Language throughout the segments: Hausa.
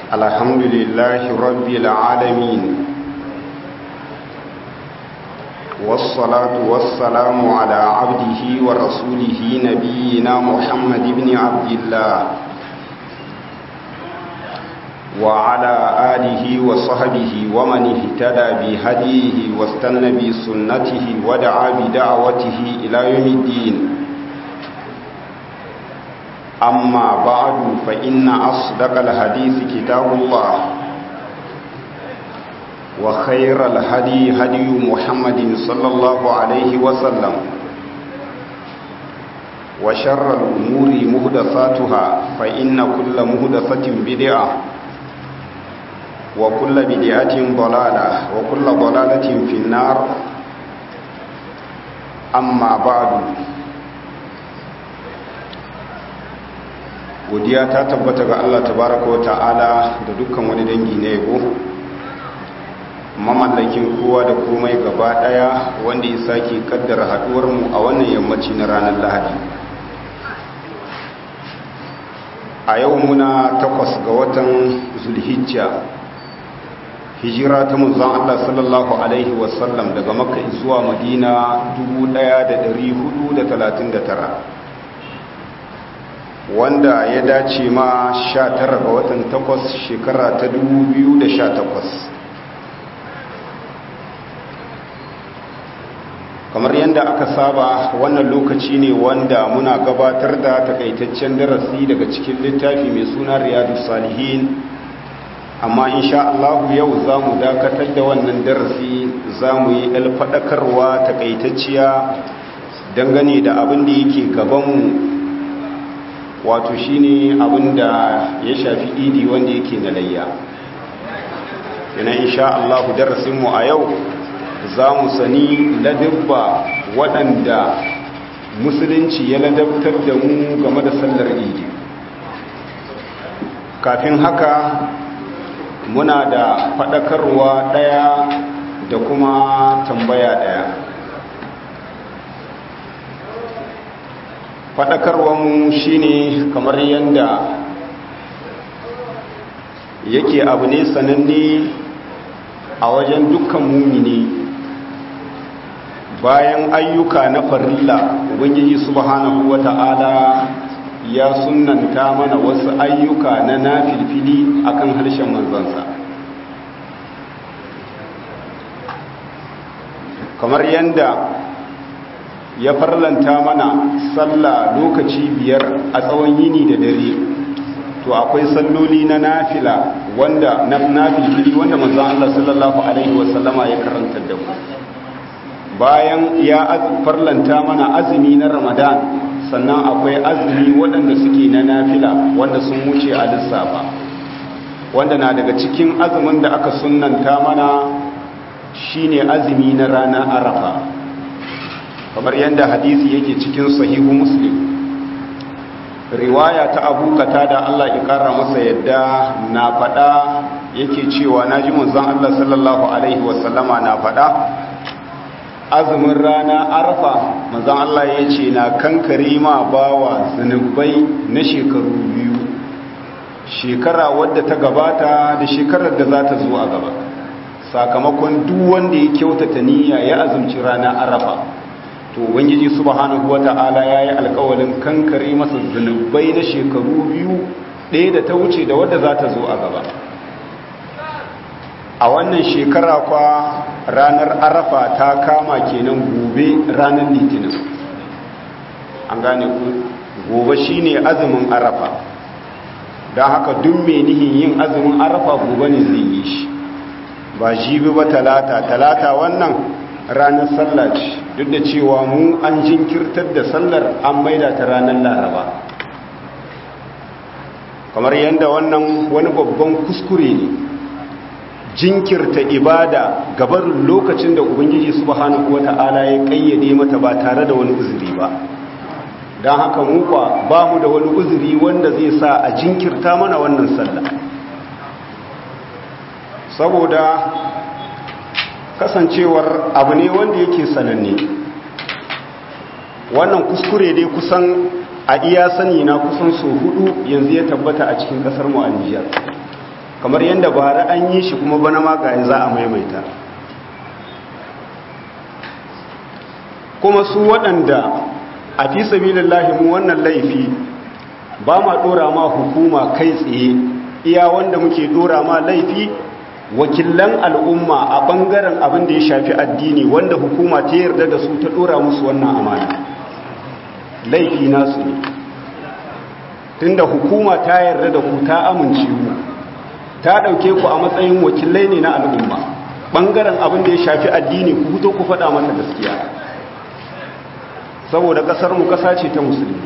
الحمد لله رب العالمين والصلاة والسلام على عبده ورسوله نبينا محمد بن عبد الله وعلى آله وصحبه ومن اهتدى بهديه واستنى بسنته ودعا بدعوته إلى يوم الدين أما بعد فإن أصدق الحديث كتاب الله وخير الهدي هدي محمد صلى الله عليه وسلم وشر الأمور مهدثاتها فإن كل مهدثة بدعة وكل بدعة ضلالة وكل ضلالة في النار أما بعد godiya ta tabbata ga Allah tabaraka wa ta'ala da dukkan wani dangi na yabo mamallakin kowa da komai gaba daya wanda ya sake kaddara haduwar mu a wannan yammaci na ranar Lahadi a yau muna takwas ga watan Zulhijja hijira ta manzon Allah sallallahu alaihi wasallam daga Makka zuwa Madina 1439 wanda ya dace ma 19 ga watan 8 shekara ta 2018 kamar yadda aka saba wannan lokaci ne wanda muna gabatar da takaitaccen darasi daga cikin littafi mai suna riyadu salihin amma insha Allah yau za mu dakatar da wannan darasi za mu yi alfaɗakarwa takaitacciya dangane da abin da yake gabanmu wato shine abinda ya shafi idi wanda yake na layya yana insha Allah darasinmu a yau za mu sani ladabba waɗanda musulunci ya ladabtar da mu game da sallar idi kafin haka muna da faɗakarwa ɗaya da kuma tambaya ɗaya faɗakarwanmu shine kamar yadda yake abu ne sananne a wajen dukkan mumini bayan ayyuka na farilla ubangiji subhanahu wata'ala ya sunanta mana wasu ayyuka na nafilfili akan harshen manzansa kamar yadda ya farlanta mana sallah lokaci biyar a tsawon yini da dare to akwai salloli na nafila wanda na nafilfili wanda manzon Allah sallallahu alaihi wasallama ya karanta da mu bayan ya farlanta mana azumi na Ramadan sannan akwai azumi waɗanda suke na nafila wanda sun wuce a lissafa wanda na daga cikin azumin da aka sunnanta mana shine azumi na rana Arafa kamar yadda hadisi yake cikin sahihu muslim riwaya ta abu da Allah ya kara masa yadda na faɗa yake cewa na ji manzon Allah sallallahu alaihi wasallama na faɗa azumin rana arfa manzon Allah ya ce na kankare ma bawa zunubai na shekaru biyu shekara wadda ta gabata da shekarar da za ta zo a gaba sakamakon duk wanda ya kyautata niyya ya azumci rana arafa to ubangiji subhanahu wata'ala yayi alƙawarin kankare masa zunubai na shekaru biyu ɗaya da ta wuce da wadda za ta zo a gaba a wannan shekara kwa ranar arafa ta kama kenan gobe ranar litinin an gane ku gobe shine azumin arafa don haka duk mai nihin yin azumin arafa gobe ne zai yi shi ba jibi ba talata talata wannan ranar sallah ce duk da cewa mu an jinkirtar da sallar an maida ta ranar laraba kamar yadda wannan wani babban kuskure ne jinkirta ibada gabarin lokacin da ubangiji subhanahu wata'ala ya kayyade mata ba tare da wani uzuri ba don haka muka ba mu da wani uzuri wanda zai sa a jinkirta mana wannan sallah saboda kasancewar abu ne wanda yake sananne wannan kuskure dai kusan a iya sani na kusan so hudu yanzu ya tabbata a cikin kasar mu a Nijar kamar yadda bara an yi shi kuma bana magaye za a maimaita kuma su waɗanda a fi sabilillahi mu wannan laifi ba ma ɗora ma hukuma kai tsaye iya wanda muke ɗora ma laifi wakilan al'umma a ɓangaren abin da ya shafi addini wanda hukuma ta yarda da su ta ɗora musu wannan amana laifi nasu ne tunda hukuma ta yarda da ku ta amince mu ta ɗauke ku a matsayin wakilai ne na al'umma ɓangaren abin da ya shafi addini ku fito ku faɗa mata gaskiya saboda ƙasarmu ƙasa ce ta musulmi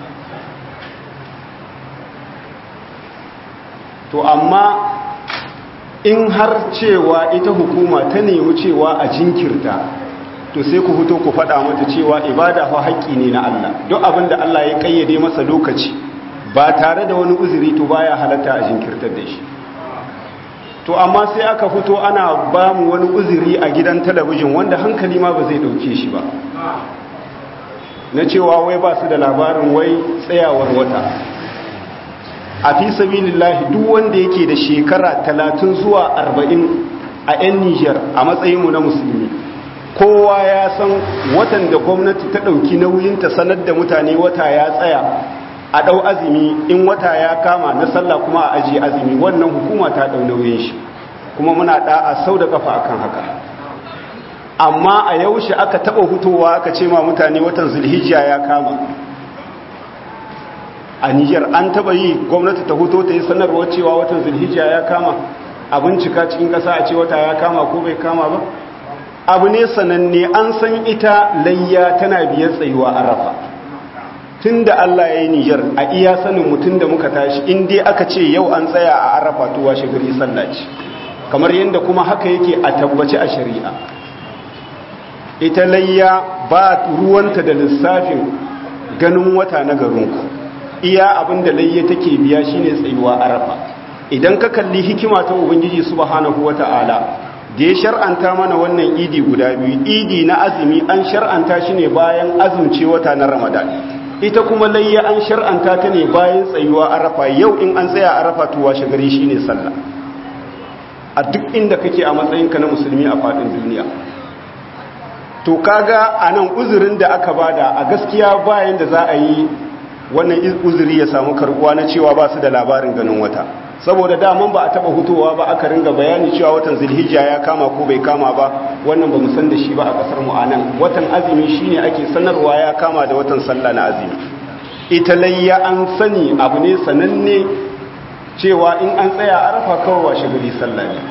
to amma in har cewa ita hukuma ta nemi cewa a jinkirta to sai ku fito ku faɗa mata cewa ibada fa haƙƙi ne na Allah duk abin da Allah ya ƙayyade masa lokaci ba tare da wani uzuri to baya halatta a jinkirtar da shi to amma sai aka fito ana ba mu wani uzuri a gidan talabijin wanda hankali ma ba zai ɗauke shi ba na cewa wai ba su da labarin wai tsayawar wata a fi sabilillahi duk wanda yake da shekara talatin zuwa arba'in a 'yan nijar a matsayinmu na musulmi kowa ya san watan da gwamnati ta ɗauki nauyin ta sanar da mutane wata ya tsaya a ɗau azumi in wata ya kama na sallah kuma a ajiye azumi wannan hukuma ta ɗau nauyin shi kuma muna ɗa'a sau da ƙafa akan haka amma a yaushe aka taɓa hutowa aka ce ma mutane watan zulhijja ya kama a Nijar an taba yi gwamnati ta hoto ta yi sanarwar cewa watan zulhijja ya kama a bincika cikin ƙasa a ce wata ya kama ko bai kama ba abu ne sananne an san ita layya tana biyar tsayuwa arafa tun da Allah ya yi Nijar a iya sanin mutum da muka tashi in dai aka ce yau an tsaya a arafa to washe gari sallaci kamar yadda kuma haka yake a tabbaci a shari'a ita layya ba ruwanta da lissafin ganin wata na garinku iya abin da layya take biya shine tsayuwa arafa idan ka kalli hikima ta ubangiji subhanahu wata'ala da ya shar'anta mana wannan idi guda biyu idi na azumi an shar'anta shi ne bayan azumce wata na ramadan ita kuma layya an shar'anta ta ne bayan tsayuwa arafa yau in an tsaya arafa to washe gari shine sallah a duk inda kake a matsayinka na musulmi a faɗin duniya to kaga anan uzurin da aka bada a gaskiya bayan da za a yi wannan uzuri ya samu karbuwa na cewa ba su da labarin ganin wata saboda daman ba a taba hutowa ba aka ringa bayani cewa watan zulhijja ya kama ko bai kama ba wannan ba mu san da shi ba a kasar mu anan watan azumi shine ake sanarwa ya kama da watan sallah na azumi ita layya an sani abu ne sananne cewa in an tsaya arafa kawai washe gari sallah ne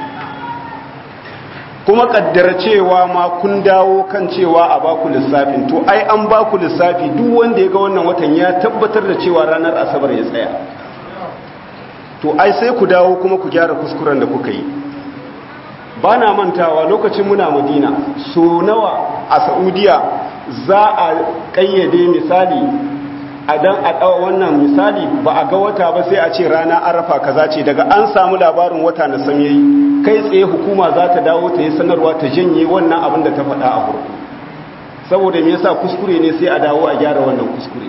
kuma kaddara cewa ma kun dawo kan cewa a baku lissafin to ai an baku lissafi duk wanda ya ga wannan watan ya tabbatar da cewa ranar asabar ya tsaya to ai sai ku dawo kuma ku gyara kuskuren da kuka yi ba na mantawa lokacin muna madina so nawa a saudiya za a kayyade misali a dan a ɗawa wannan misali ba a ga wata ba sai a ce rana arafa kaza ce daga an samu labarin wata na sam yayi kai tsaye hukuma za ta dawo ta yi sanarwa ta janye wannan abin da ta faɗa a farko saboda me yasa kuskure ne sai a dawo a gyara wannan kuskure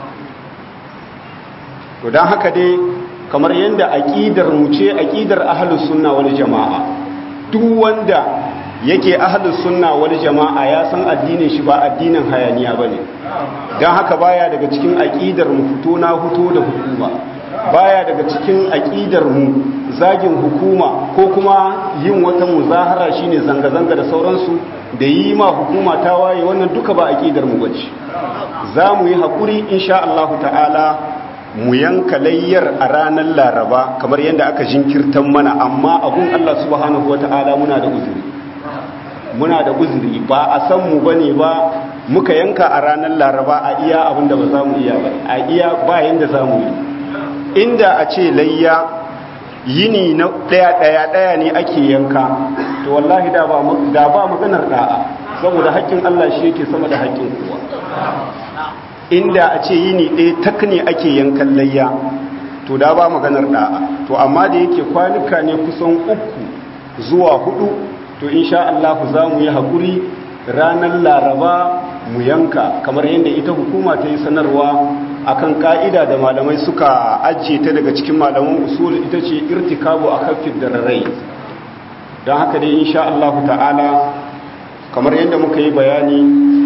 to dan haka dai kamar yadda aqidar mu ce aqidar ahlus sunna wal jamaa duk wanda yake ahlus sunna wal jamaa ya san addinin shi ba addinin hayaniya bane dan haka baya daga cikin aqidar mu fito na fito da hukuma baya daga cikin aqidar mu zagin hukuma ko kuma yin wata muzahara shine zanga zanga da sauransu da yi ma hukuma ta waye wannan duka ba aqidar mu bace za mu yi hakuri insha Allah ta'ala mu yanka layyar a ranar laraba kamar yadda aka jinkirtan mana amma abun Allah subhanahu wata'ala muna da uzuri muna da uzuri ba a san mu bane ba muka yanka a ranar laraba a iya abin da ba za mu iya ba a iya ba yanda za mu yi inda a ce layya yini na daya daya daya ne ake yanka to wallahi da ba da ba maganar da'a saboda haƙƙin Allah shi yake sama da haƙƙin kowa inda a ce yini ɗaya tak ne ake yankan layya to da ba maganar da'a to amma da yake kwanuka ne kusan uku zuwa hudu to insha Allah za mu yi haƙuri ranar laraba mu yanka kamar yadda ita hukuma ta yi sanarwa akan ka'ida da malamai suka ajiye ta daga cikin malaman usul ita ce irtikabu a kafin dararai don haka dai insha Allah ta'ala kamar yadda muka yi bayani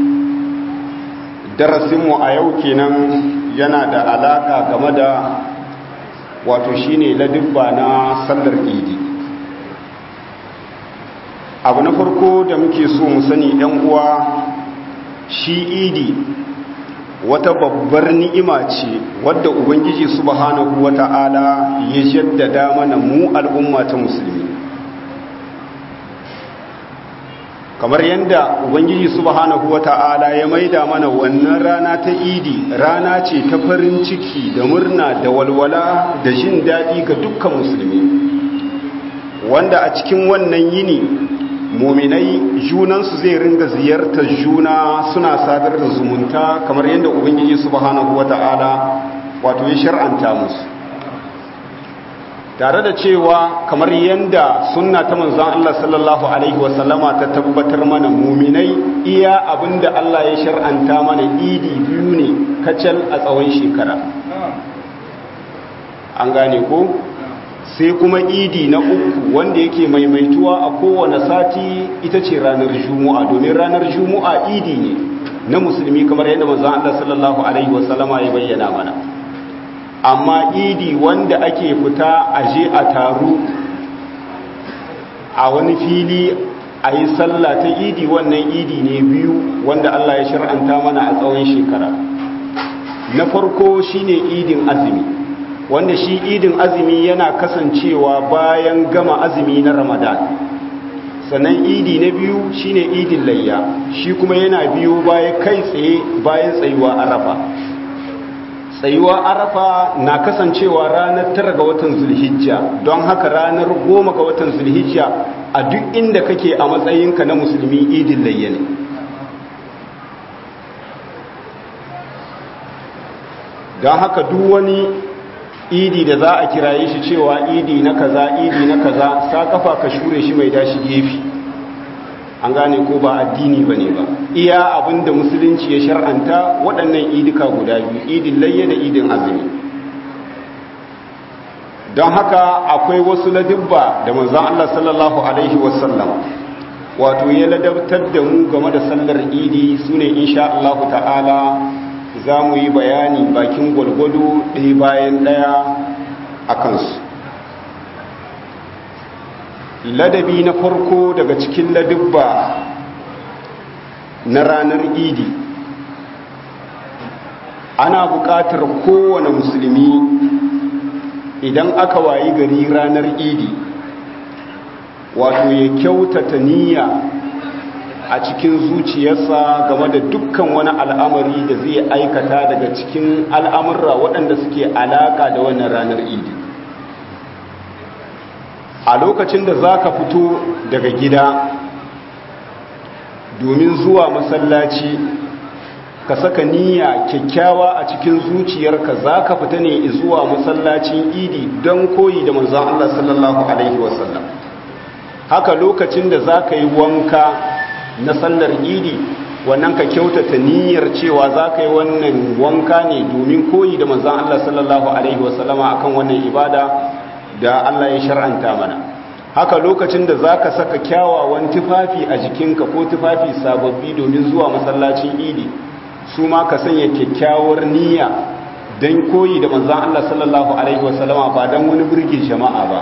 darasinmu a yau kenan yana da alaka game da wato shine ladibba na sallar idi abu na farko da muke so mu sani yan uwa shi idi wata babbar ni'ima ce wadda ubangiji subhanahu wata'ala ya jaddada mana mu al'umma ta musulmi kamar yadda ubangiji subhanahu wata'ala ya maida mana wannan rana ta idi rana ce ta farin ciki da murna da walwala da jin daɗi ga dukkan musulmi wanda a cikin wannan yini muminai junansu zai ringa ziyartar juna suna sadar da zumunta kamar yadda ubangiji subhanahu wata'ala wato ya shar'anta musu tare da cewa kamar yadda sunna ta manzon Allah sallallahu alaihi wasallama ta tabbatar mana muminai iya abinda Allah ya shar'anta mana idi biyu ne kacal a tsawon shekara an gane ko sai kuma idi na uku wanda yake maimaituwa a kowane sati ita ce ranar juma'a domin ranar juma'a idi ne na musulmi kamar yadda manzon Allah sallallahu alaihi wasallama ya bayyana mana amma idi wanda ake fita a je a taru a wani fili a yi sallah ta idi wannan idi ne biyu wanda Allah ya shar'anta mana a tsawon shekara na farko shine idin azumi wanda shi idin azumi yana kasancewa bayan gama azumi na ramadan sannan idi na biyu shine idin layya shi kuma yana biyu baya kai tsaye bayan tsayuwa arafa tsayuwa arafa na kasancewa ranar tara ga watan zulhijja don haka ranar goma ga watan zulhijja a duk inda kake a matsayinka na musulmi idin layya ne don haka duk wani idi da za a kiraye shi cewa idi na kaza idi na kaza sa kafa ka shure shi mai dashi gefe an gane ko ba addini ba ne ba iya abinda musulunci ya shar'anta waɗannan idika guda biyu idin layya da idin azumi don haka akwai wasu ladibba da manzan Allah sallallahu alaihi wasallam wato ya ladabtar da mu game da sallar idi su ne insha Allah ta'ala za mu yi bayani bakin gwalgwado ɗaya bayan ɗaya a kansu ladabi na farko daga cikin ladibba na ranar idi ana buƙatar kowane musulmi idan aka wayi gari ranar idi wato ya kyautata niyya a cikin zuciyarsa game da dukkan wani al'amari da zai aikata daga cikin al'amurra waɗanda suke alaƙa da wannan ranar idi a lokacin da za ka fito daga gida domin zuwa masallaci ka saka niyya kyakkyawa a cikin zuciyarka za ka fita ne zuwa masallacin idi don koyi da manzan Allah sallallahu Alaihi wasallam haka lokacin da za ka yi wanka na sallar idi wannan ka kyautata niyyar cewa za ka yi wannan wanka ne domin koyi da manzan Allah sallallahu Alaihi wasallama akan wannan ibada da Allah ya shar'anta mana haka lokacin da za ka saka kyawawan tufafi a jikinka ko tufafi sababbi domin zuwa masallacin idi su ma ka sanya kyakkyawar niyya don koyi da manzan Allah sallallahu Alaihi wasallama ba don wani birge jama'a ba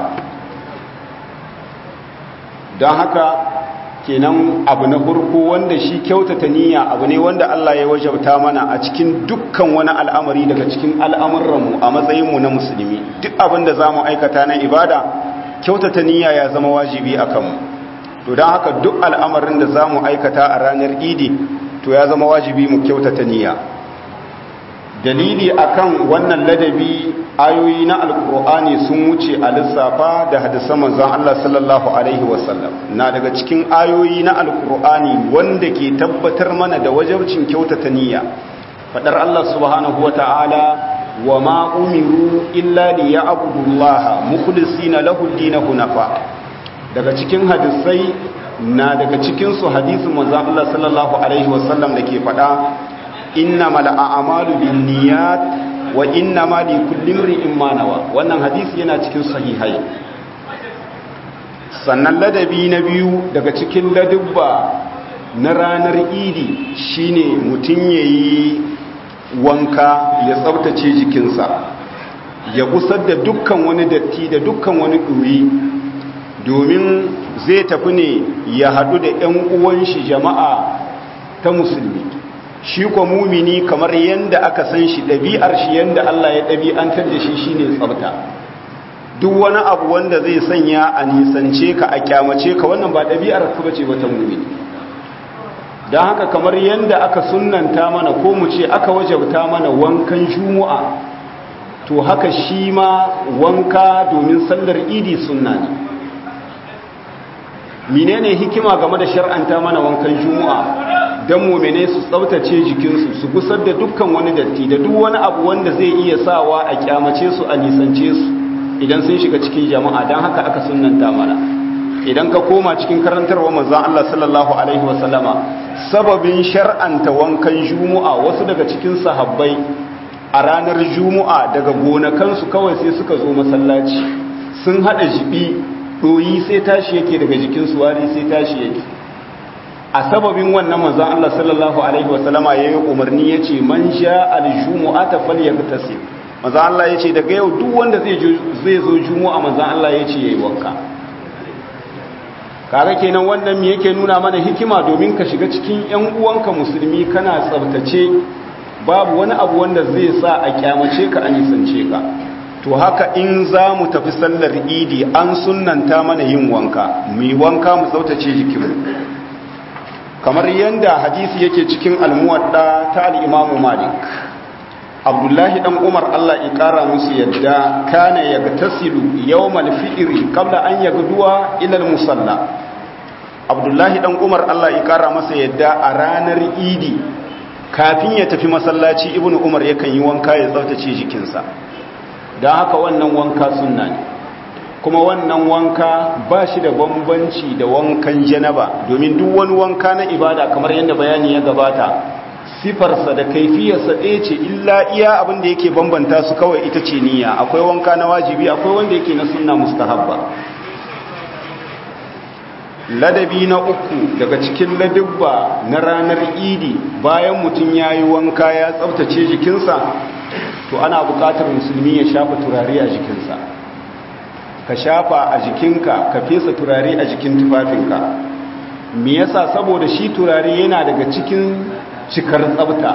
don haka kenan abu na farko wanda shi kyautata niyya abu ne wanda Allah ya wajabta mana a cikin dukkan wani al'amari daga cikin al'amuranmu a matsayinmu na musulmi duk abin da za mu aikata na ibada kyautata niyya ya zama wajibi a kanmu to don haka duk al'amarin da za mu aikata a ranar idi to ya zama wajibi mu kyautata niyya dalili akan wannan ladabi ayoyi na alkur'ani sun wuce a lissafa da hadisan manzon Allah sallallahu alaihi wasallam na daga cikin ayoyi na alkur'ani wanda ke tabbatar mana da wajabcin kyautata niyya fadar Allah subhanahu wata'ala wa ma umiru illa liya'budullaha mukhlisina lahu ad-din hunafa daga cikin hadisai na daga cikin su hadisin manzon Allah sallallahu alaihi wasallam dake fada innamal a'malu binniyat wa innama likulli imrin ma nawa wannan hadisi yana cikin sahihai sannan ladabi na biyu daga cikin ladubba na ranar idi shine mutum yayi wanka ya tsabtace jikinsa ya gusar da dukkan wani datti da dukkan wani ɗuri domin zai tafi ne ya haɗu da 'yan uwan shi jama'a ta musulmi shi kwa mumini kamar yadda aka san shi ɗabi'ar shi yadda Allah ya ɗabi'antar da shi shine tsabta duk wani abu wanda zai sanya a nisance ka a kyamace ka wannan ba ɗabi'ar ka bace ba ta mumini don haka kamar yadda aka sunanta mana ko mu ce aka wajabta mana wankan jumu'a to haka shi ma wanka domin sallar idi sunna ne menene hikima game da shar'anta mana wankan jumu'a don mumene su tsabtace jikinsu su gusar da dukkan wani datti da duk wani abu wanda zai iya sawa a kyamace su a nisance su idan sun shiga cikin jama'a don haka aka sunanta mana idan ka koma cikin karantarwa manzon Allah sallallahu alaihi wasallama sababin shar'anta wankan jumu'a wasu daga cikin sahabbai a ranar jumu'a daga gonakansu kawai sai suka zo masallaci sun hada jibi doyi sai tashi yake daga jikinsu wari sai tashi yake a sababin wannan manzon Allah sallallahu alaihi wasallama yayi umarni yace man sha al-jumu'ata falyagtasil manzon Allah yace daga yau duk wanda zai zai zo jumu'a manzon Allah yace yayi wanka kaga kenan wannan me yake nuna mana hikima domin ka shiga cikin ƴan uwanka musulmi kana tsaftace babu wani abu wanda zai sa a kyamace ka a nisance ka to haka in za mu tafi sallar idi an sunnanta mana yin wanka mu yi wanka mu tsaftace jikinmu kamar yadda hadisi yake cikin almuwadda ta al'imamu malik abdullahi dan umar allah ya kara musu yadda kana ya tasilu yawmal fi'ri qabla an yagduwa ila musalla abdullahi dan umar allah ya kara masa yadda a ranar idi kafin ya tafi masallaci ibnu umar yakan yi wanka ya tsaftace jikinsa don haka wannan wanka sunna ne kuma wannan wanka ba shi da bambanci da wankan janaba domin duk wani wanka na ibada kamar yadda bayani ya gabata sifarsa da kaifiyarsa ɗaya ce illa iya abin da yake bambanta su kawai ita ce niyya akwai wanka na wajibi akwai wanda yake na sunna mustahabba ladabi na uku daga cikin ladabba na ranar idi bayan mutum ya yi wanka ya tsabtace jikinsa to ana buƙatar musulmi ya shafa turare a jikinsa ka shafa a jikinka ka fesa turare a jikin tufafinka me yasa saboda shi turare yana daga cikin cikar tsabta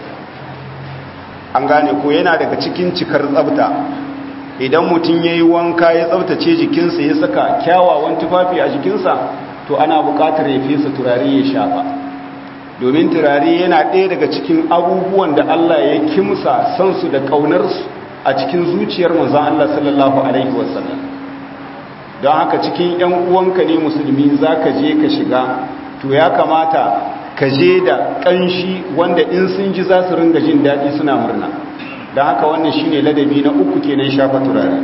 an gane ko yana daga cikin cikar tsabta idan mutum ya yi wanka ya tsabtace jikinsa ya saka kyawawan tufafi a jikinsa to ana buƙatar ya fesa turare ya shafa domin turare yana ɗaya daga cikin abubuwan da Allah ya kimsa sansu da ƙaunarsu a cikin zuciyar manzan Allah sallallahu Alaihi wasallam don haka cikin 'yan uwanka ne musulmi za ka je ka shiga to ya kamata ka je da ƙanshi wanda in sun ji za su ringa jin daɗi suna murna don haka wannan shine ladabi na uku kenan shafa turare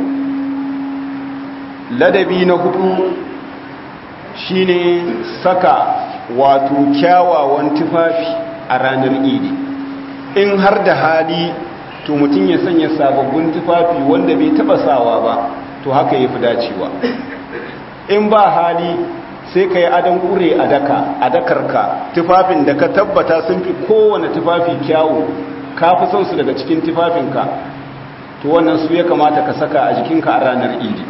ladabi na hudu shine saka wato kyawawan tufafi a ranar idi in har da hali to mutum ya sanya sababbin tufafi wanda bai taba sawa ba to haka ya fi dacewa in ba hali sai ka yi adon kure a daka a dakarka tufafin da ka tabbata sun fi kowane tufafi kyawu ka fi son su daga cikin tufafinka to wannan su ya kamata ka saka a jikinka a ranar idi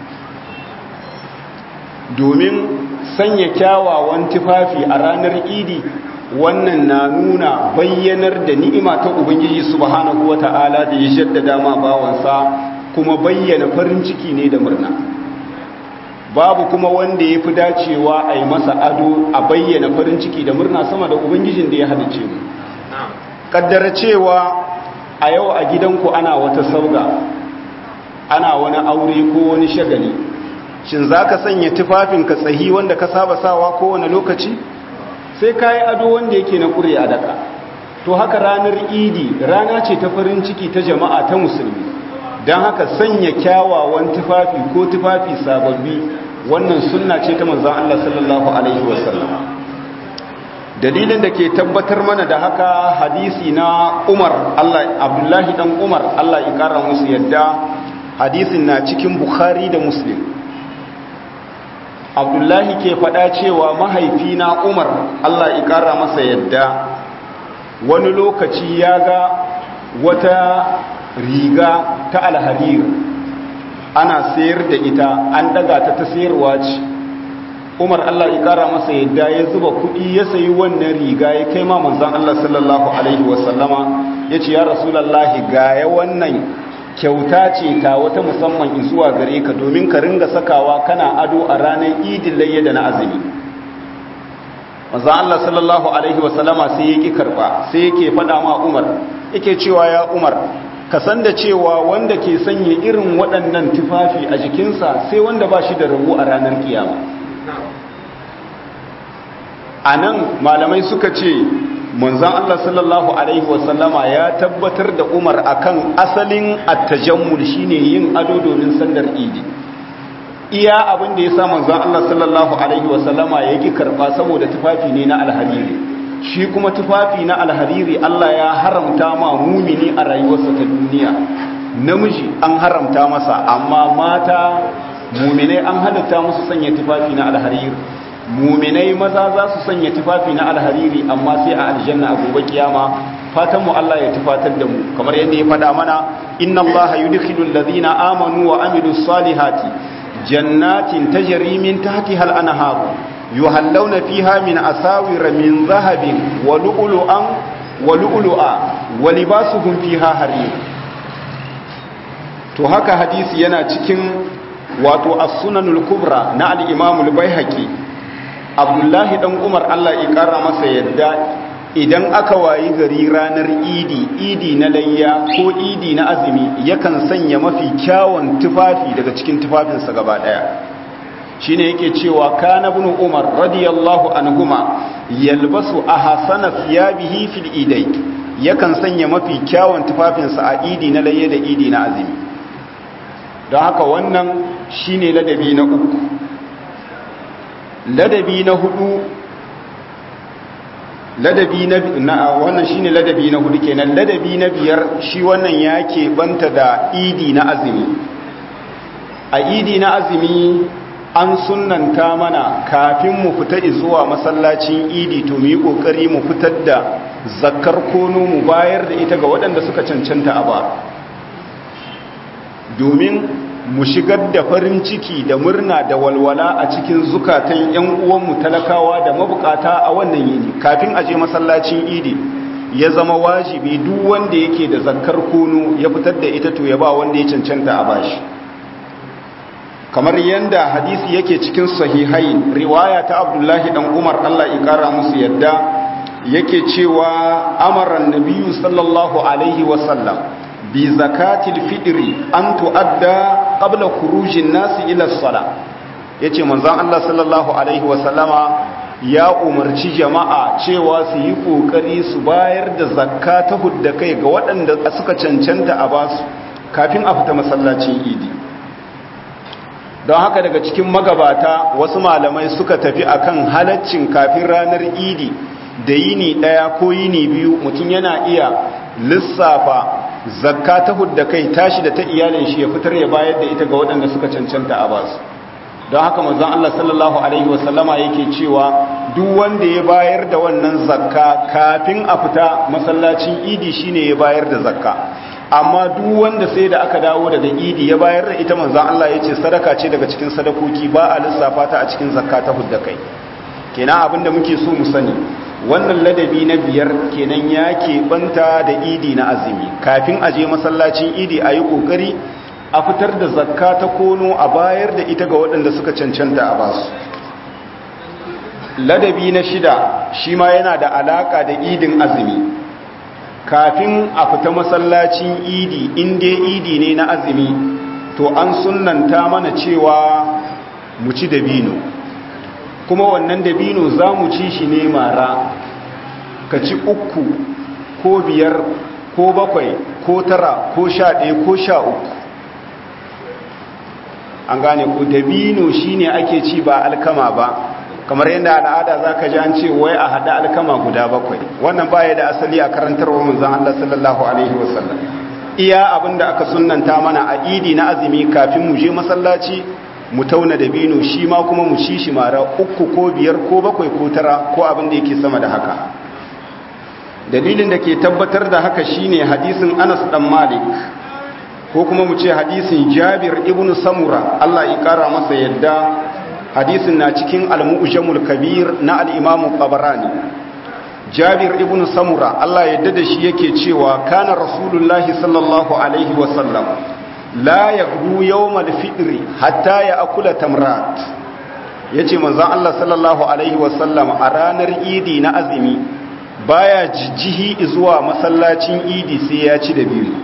domin sanya kyawawan tufafi a ranar idi wannan na nuna bayyanar da ni'ima ta ubangiji subhanahu wata'ala da ya jaddada ma bawansa kuma bayyana farin ciki ne da murna babu kuma wanda ya fi dacewa a yi masa ado a bayyana farin ciki da murna sama da ubangijin da ya halice mu kaddara cewa a yau a gidanku ana wata sauga ana wani aure ko wani shagali shin za ka sanya tufafinka tsahi wanda ka saba sawa kowane lokaci sai ka yi ado wanda yake na ƙure a daka to haka ranar idi rana ce ta farin ciki ta jama'a ta musulmi don haka sanya kyawawan tufafi ko tufafi sababbi wannan sunna ce ta manzan Allah sallallahu alaihi wasallam dalilin da ke tabbatar mana da haka hadisi na umar Allah abdullahi dan umar Allah ya kara musu yadda hadisin na cikin bukhari da muslim abdullahi ke faɗa cewa mahaifina umar Allah ya kara masa yadda wani lokaci ya ga wata riga ta alhadir ana sayar da ita an daga ta ta sayarwa ce umar Allah ya kara masa yadda ya zuba kuɗi ya sayi wannan riga ya kai ma manzan Allah sallallahu alaihi wasallama ya ce ya rasulallahi ga ya wannan kyauta ce ta wata musamman zuwa gare ka domin ka ringa sakawa kana ado a ranar idin layya da na azumi manzan Allah sallallahu alaihi wasallama sai ya ƙi karɓa sai yake faɗa ma umar yake cewa ya umar ka san da cewa wanda ke sanya irin waɗannan tufafi a jikinsa sai wanda ba shi da rabu a ranar kiyama a nan malamai suka ce manzan Allah sallallahu Alaihi wasallama ya tabbatar da umar akan asalin attajammul shine yin ado domin sandar idi iya abin da ya sa manzan Allah sallallahu Alaihi wasallama ya ki karɓa saboda tufafi ne na alhariri shi kuma tufafi na alhariri Allah ya haramta ma mumini a rayuwarsa ta duniya namiji an haramta masa amma mata muminai an halatta musu sanya tufafi na alhariri muminai maza za su sanya tufafi na alhariri amma sai a aljanna a gobe kiyama fatan mu Allah ya tufatar da mu kamar yadda ya faɗa mana inna Allah yudkhilul ladina amanu wa amilus salihati jannatin tajri min tahtiha al-anhar yuhallawna fiha min asawir min dhahabin wa lu'lu'an wa lu'lu'a wa libasuhum fiha harir to haka hadisi yana cikin wato as-sunanul kubra na al-imam al-baihaqi abdullahi dan umar Allah ya kara masa yadda idan aka wayi gari ranar idi idi na layya ko idi na azumi yakan sanya mafi kyawun tufafi daga cikin tufafinsa gaba daya shine yake cewa kana ibn umar radiyallahu anhuma yalbasu ahsana thiyabihi fil idai yakan sanya mafi kyawun tufafinsa a idi na layya da idi na azumi don haka wannan shine ladabi na uku ladabi na hudu ladabi na wannan shine ladabi na hudu kenan ladabi na biyar shi wannan yake banta da idi na azumi a idi na azumi an sunnanta mana kafin mu fita zuwa masallacin idi to mu yi kokari mu fitar da zakkar kono mu bayar da ita ga waɗanda suka cancanta a ba domin mu shigar da farin ciki da murna da walwala a cikin zukatan 'yan uwanmu talakawa da mabukata a wannan yini kafin a je masallacin idi ya zama wajibi duk wanda yake da zakkar kono ya fitar da ita to ya ba wanda ya cancanta a bashi kamar yanda hadisi yake cikin sahihai riwaya ta abdullahi dan umar allah ya kara musu yadda yake cewa amaran nabiyu sallallahu alaihi wasallam bi zakatil fitri an tu'adda qabla khurujin nasi ila sala yace manzon Allah sallallahu alaihi wasallama ya umarci jama'a cewa su yi kokari su bayar da zakka ta hudda kai ga waɗanda suka cancanta a basu kafin a fita masallacin idi don haka daga cikin magabata wasu malamai suka tafi akan halaccin kafin ranar idi da yini ɗaya ko yini biyu mutum yana iya lissafa zakka ta hudda kai tashi da ta iyalin shi ya fitar ya bayar da ita ga waɗanda suka cancanta a basu don haka manzon Allah sallallahu alaihi wasallama yake cewa duk wanda ya bayar da wannan zakka kafin a fita masallacin idi shine ya bayar da zakka amma duk wanda sai da aka dawo daga idi ya bayar da ita manzon Allah yace sadaka ce daga cikin sadakoki ba a lissafa ta a cikin zakka ta hudda kai kenan abinda muke so mu sani wannan ladabi na biyar kenan ya keɓanta da idi na azumi kafin a je masallacin idi a yi ƙoƙari a fitar da zakka ta kono a bayar da ita ga waɗanda suka cancanta a basu ladabi na shida shi ma yana da alaƙa da idin azumi kafin a fita masallacin idi inda idi ne na azumi to an sunanta mana cewa mu ci dabino kuma wannan dabino za mu ci shi ne mara ka ci uku ko biyar ko bakwai ko tara ko sha ɗaya ko sha uku an gane ko dabino shi ne ake ci ba alkama ba kamar yadda al'ada za ka ji an ce wai a haɗa alkama guda bakwai wannan baya da asali a karantarwa manzan Allah sallallahu alaihi wasallam iya abinda aka sunanta mana a idi na azumi kafin mu je masallaci mu tauna da bino shi ma kuma mu ci shi mara uku ko biyar ko bakwai ko tara ko abin da yake sama da haka dalilin da ke tabbatar da haka shine hadisin Anas dan Malik ko kuma mu ce hadisin Jabir ibn Samura Allah ya kara masa yadda hadisin na cikin al-Mu'jamul Kabir na al-Imam Tabarani Jabir ibn Samura Allah yadda da shi yake cewa kana Rasulullahi sallallahu alaihi wa sallam la yaghdu yawmal fitri hatta ya'kula tamrat yace manzon Allah sallallahu alaihi wa sallam a ranar Idi na azumi baya jijjihi zuwa masallacin Idi sai ya ci da biyu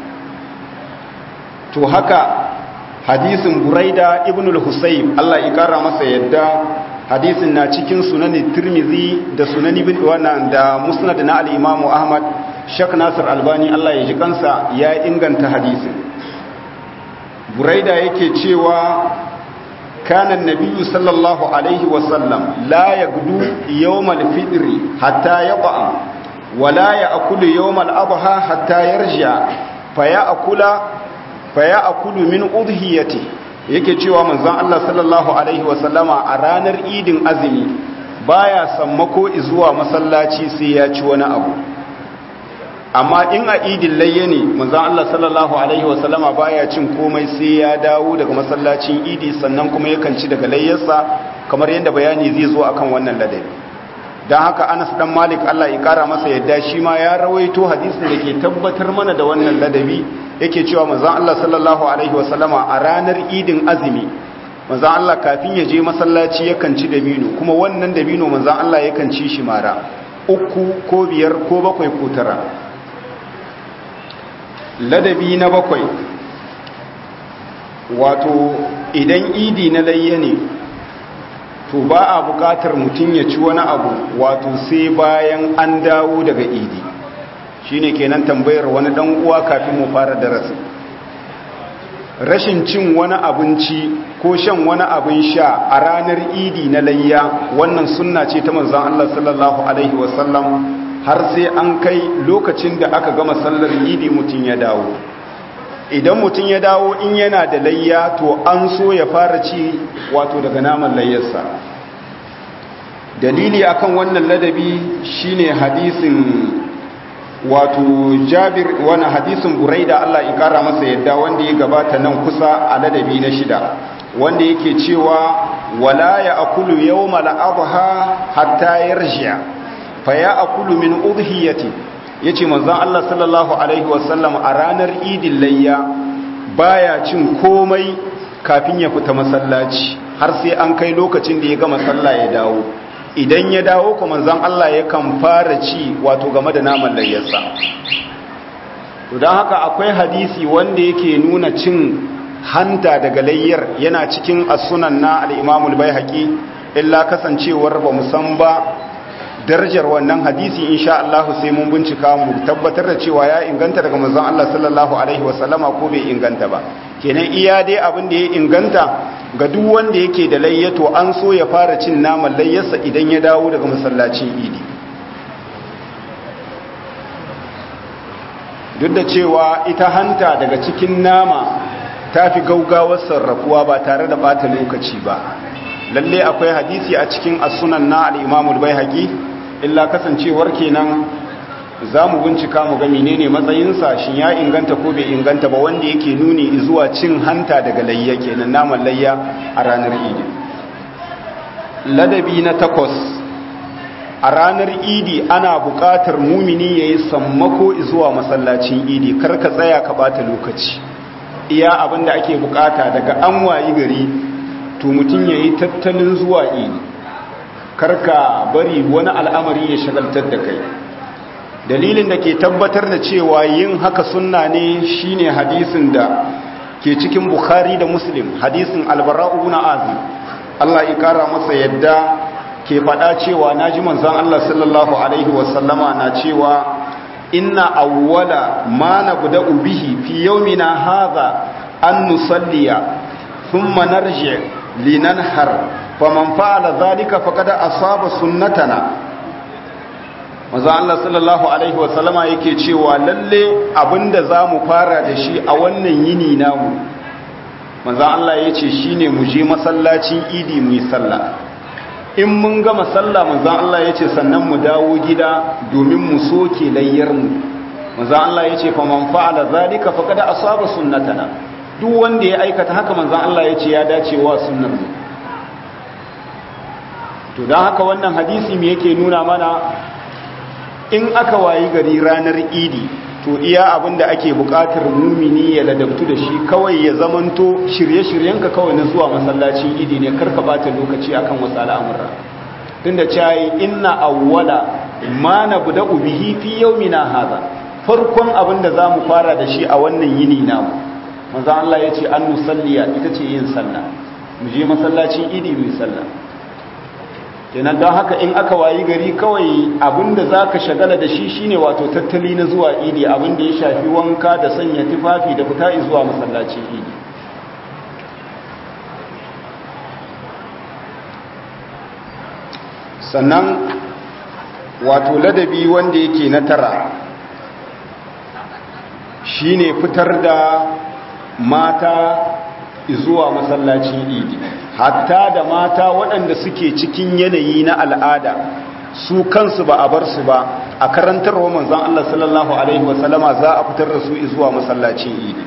to haka hadisin buraida ibn al-husayb Allah ya kara masa yadda hadisin na cikin sunanin tirmizi da sunan ibn wannan da musnad na al-imam ahmad shak nasir albani Allah ya ji kansa ya inganta hadisin buraida yake cewa kana nabiyyu sallallahu alaihi wa sallam la yagdu yawm al-fitr hatta yaq'a wa la ya'kulu yawm al-adha hatta yarja fa ya'kula faya akulu min udhiyati yake cewa manzon Allah sallallahu alaihi wasallama a ranar idin azumi baya sammako zuwa masallaci sai ya ci wani abu amma in a idin layye ne manzon Allah sallallahu alaihi wasallama baya cin komai sai ya dawo daga masallacin idi sannan kuma yakan ci daga layyarsa kamar yadda bayani zai zo akan wannan ladabi don haka anas dan malik Allah ya kara masa yadda shi ma ya rawaito hadisin da ke tabbatar mana da wannan ladabi yake cewa manzon Allah sallallahu alaihi wasallama a ranar idin azumi manzon Allah kafin ya je masallaci yakan ci dabino kuma wannan dabino manzon Allah yakan ci shi mara uku ko biyar ko bakwai ko tara ladabi na bakwai wato idan idi na layya ne to ba a bukatar mutum ya ci wani abu wato sai bayan an dawo daga idi shine kenan tambayar wani dan uwa kafin mu fara darasi rashin cin wani abinci ko shan wani abin sha a ranar idi na layya wannan sunna ce ta manzon Allah sallallahu alaihi wasallam har sai an kai lokacin da aka gama sallar idi mutum ya dawo idan mutum ya dawo in yana da layya to an so ya fara ci wato daga naman layyarsa dalili akan wannan ladabi shine hadisin wato jabir wani hadisin buraida Allah ya kara masa yadda wanda ya gabata nan kusa a ladabi na shida wanda yake cewa wala ya akulu yawmal adha hatta yarji'a fa ya akulu min udhiyati yace manzon Allah sallallahu alaihi wasallam a ranar idin layya baya cin komai kafin ya fita masallaci har sai an kai lokacin da ya gama sallah ya dawo idan ya dawo kuma zan Allah yakan fara ci wato game da naman layyarsa to don haka akwai hadisi wanda yake nuna cin hanta daga layyar yana cikin asunan na al'imamul bai haƙi illa kasancewar ba musan ba darajar wannan hadisi insha Allah sai mun bincika mu tabbatar da cewa ya inganta daga manzon Allah sallallahu alaihi wasallama ko bai inganta ba kenan iya dai abin da ya inganta ga duk wanda yake da layyato an so ya fara cin naman layyarsa idan ya dawo daga masallacin idi duk da cewa ita hanta daga cikin nama ta fi gaugawar sarrafuwa ba tare da bata lokaci ba lalle akwai hadisi a cikin asunan na al'imamul bai haƙi illa kasancewar kenan za mu bincika mu ga menene matsayinsa shi ya inganta ko bai inganta ba wanda yake nuni zuwa cin hanta daga layya kenan naman layya a ranar idi ladabi na takwas a ranar idi ana buƙatar mumini ya yi sammako zuwa masallacin idi kar ka tsaya ka bata lokaci iya abin da ake buƙata daga an wayi gari to mutum ya yi tattalin zuwa idi karka bari wani al'amari ya shagaltar da kai dalilin da ke tabbatar da cewa yin haka sunna ne shine hadisin da ke cikin bukhari da muslim hadisin albara'u na azim Allah ya kara masa yadda ke faɗa cewa na ji manzan Allah sallallahu alaihi wasallama na cewa inna awwala ma nabda'u bihi fi yawmina hadha an nusalliya thumma narji linanhar faman fa'ala zalika faqad asaba sunnatana manzo Allah sallallahu alaihi wa sallama yake cewa lalle abinda zamu fara da shi a wannan yini namu manzo Allah yace shine mu je masallacin idi mu yi sallah in mun gama sallah manzo Allah yace sannan mu dawo gida domin mu soke layyar mu manzo Allah yace faman fa'ala zalika faqad asaba sunnatana duk wanda ya aikata haka manzo Allah yace ya dace wa sunnar mu to dan haka wannan hadisi me yake nuna mana in aka wayi gari ranar idi to iya abinda ake bukatar mumini ya ladabtu da shi kawai ya zamanto shirye-shiryenka kawai na zuwa masallacin idi ne karka bata lokaci akan wasu al'amura tunda cayi inna awwala ma nabda'u bihi fi yawmina hadha farkon abinda zamu fara da shi a wannan yini namu manzo Allah yace an nusalliya ita ce yin sallah mu je masallacin idi mu yi sallah kenan don haka in aka wayi gari kawai abinda za ka shagala da shi shine wato tattali na zuwa idi abinda ya shafi wanka da sanya tufafi da fita zuwa masallacin idi sannan wato ladabi wanda yake na tara shine fitar da mata zuwa masallacin idi hatta da mata waɗanda suke cikin yanayi na al'ada su kansu ba a bar su ba a karantarwa manzon Allah sallallahu alaihi wasallama za a fitar da su zuwa masallacin idi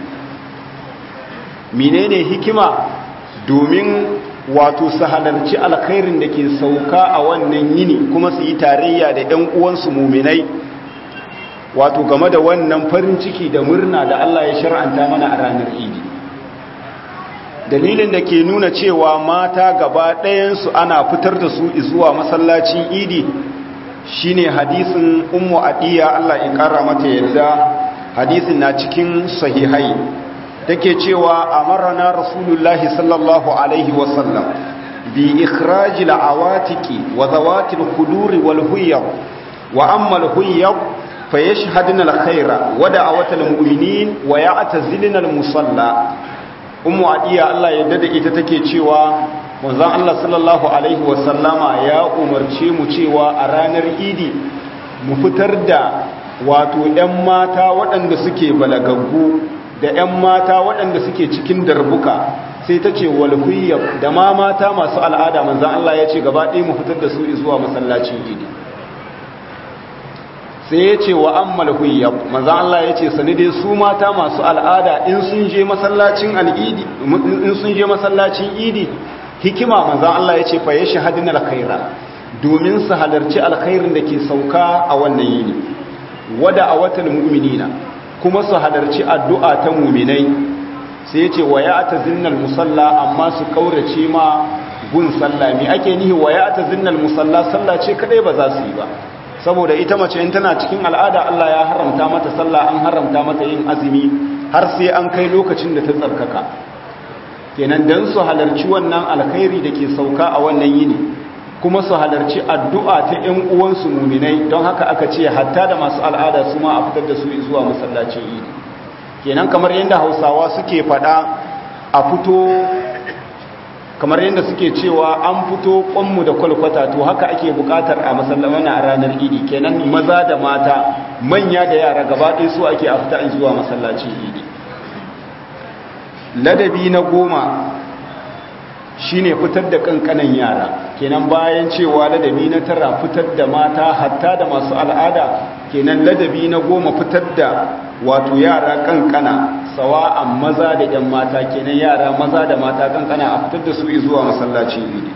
menene hikima domin wato su halarci alkhairin da ke sauka a wannan yini kuma su yi tarayya da ɗan uwansu muminai wato game da wannan farin ciki da murna da Allah ya shar'anta mana a ranar idi dalilin da ke nuna cewa mata gaba ɗayansu ana fitar da su zuwa masallacin idi shine hadisin ummu adiya Allah ya ƙara mata yadda hadisin na cikin sahihai take cewa amarna rasulullahi sallallahu alaihi wasallam bi ikhrajil awatiki wa zawatil khuduri wal huyyab wa amma al huyyab fayashhadna al khaira wa da'awatal mu'minin wa ya'tazilna al musalla ummu adiya Allah ya dada ita take cewa manzon Allah sallallahu alaihi wasallama ya umarce mu cewa a ranar idi mu fitar da wato ƴan mata waɗanda suke balagaggu da ƴan mata waɗanda suke cikin darbuka sai ta ce walhuyyab da ma mata masu al'ada manzon Allah ya ce gaba ɗaya mu fitar da su zuwa masallacin idi sai ya ce wa ammal huyyab manzo Allah ya ce sani dai su mata masu al'ada in sun je masallacin al'idi in sun je masallacin idi hikima manzo Allah ya ce fa yashhaduna alkhaira domin su halarci alkhairin da ke sauka a wannan yini wada awatal mu'minina kuma su halarci addu'a ta mu'minai sai ya ce wa ya'tazinnal musalla amma su kaurace ma gun sallah me ake nihi wa ya'tazinnal musalla sallah ce kadai ba za su yi ba saboda ita mace in tana cikin al'ada Allah ya haramta mata sallah an haramta mata yin azumi har sai an kai lokacin da ta tsarkaka kenan dan su halarci wannan alkhairi da ke sauka a wannan yini kuma su halarci addu'a ta ƴan uwansu muminai don haka aka ce hatta da masu al'ada su ma a fitar da su zuwa masallacin idi kenan kamar yadda hausawa suke faɗa a fito kamar yadda suke cewa an fito kwanmu da kwalkwata to haka ake bukatar a masallamana a ranar idi kenan maza da mata manya da yara gaba ɗaya su ake a fita zuwa masallacin idi ladabi na goma shine fitar da kankanan yara kenan bayan cewa ladabi na tara fitar da mata hatta da masu al'ada kenan ladabi na goma fitar da wato yara kankana sawa'an maza da ‘yan mata kenan yara maza da mata kankana a fitar da su zuwa masallacin idi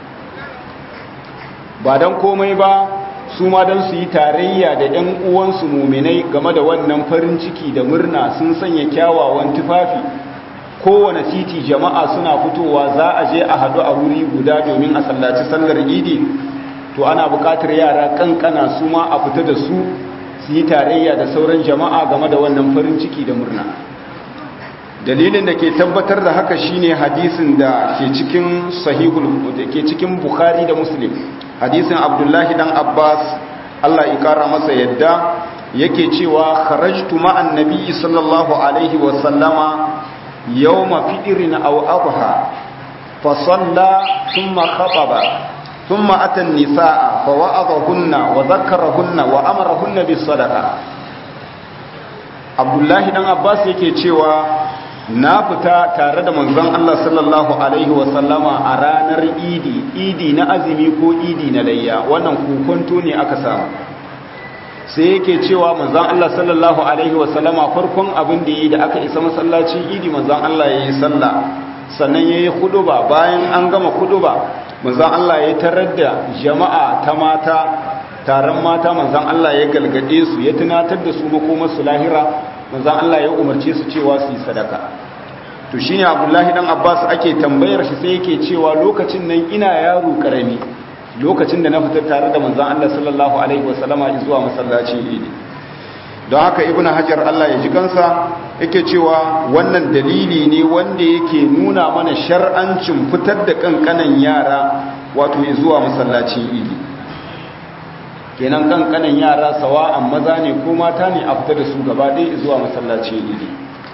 ba don komai ba su ma don su yi tarayya da ‘yan uwansu muminai game da wannan farin ciki da murna sun sanya kyawawan tufafi kowane titi jama'a suna fitowa za a je a haɗu a wuri guda domin a sallaci sallar idi to ana buƙatar yara kankana su ma a fita da su su yi tarayya da sauran jama'a game da wannan farin ciki da murna dalilin da ke tabbatar da haka shine hadisin da ke cikin sahihul da ke cikin bukhari da muslim hadisin abdullahi dan abbas Allah ya kara masa yadda yake cewa kharajtu ma'an nabi sallallahu alaihi wa sallama yawma fitrin aw adha fa salla thumma khataba thumma ata an-nisaa fa wa'adahunna wa dhakkarahunna wa amarahunna bis sadaqa Abdullahi dan Abbas yake cewa na fita tare da manzon Allah sallallahu alaihi wasallama a ranar idi idi na azumi ko idi na layya wannan kokonto ne aka samu sai yake cewa manzon Allah sallallahu alaihi wasallama farkon abin da yi da aka isa masallacin idi manzon Allah yayi sallah sannan yayi huduba bayan an gama huduba manzon Allah ya tarar da jama'a ta mata taron mata manzon Allah ya galgade su ya tunatar da su makomar su lahira manzon Allah ya umarce su cewa su yi sadaka to shine Abdullahi dan Abbas ake tambayar shi sai yake cewa lokacin nan ina yaro karami lokacin da na fita tare da manzon Allah sallallahu alaihi wasallama zuwa masallacin Idi don haka Ibn Hajar Allah ya ji kansa yake cewa wannan dalili ne wanda yake nuna mana shar'ancin fitar da kankanan yara wato zuwa masallacin Idi kenan kankanan yara sawa'an maza ne ko mata ne a fita da su gaba ɗaya zuwa masallacin Idi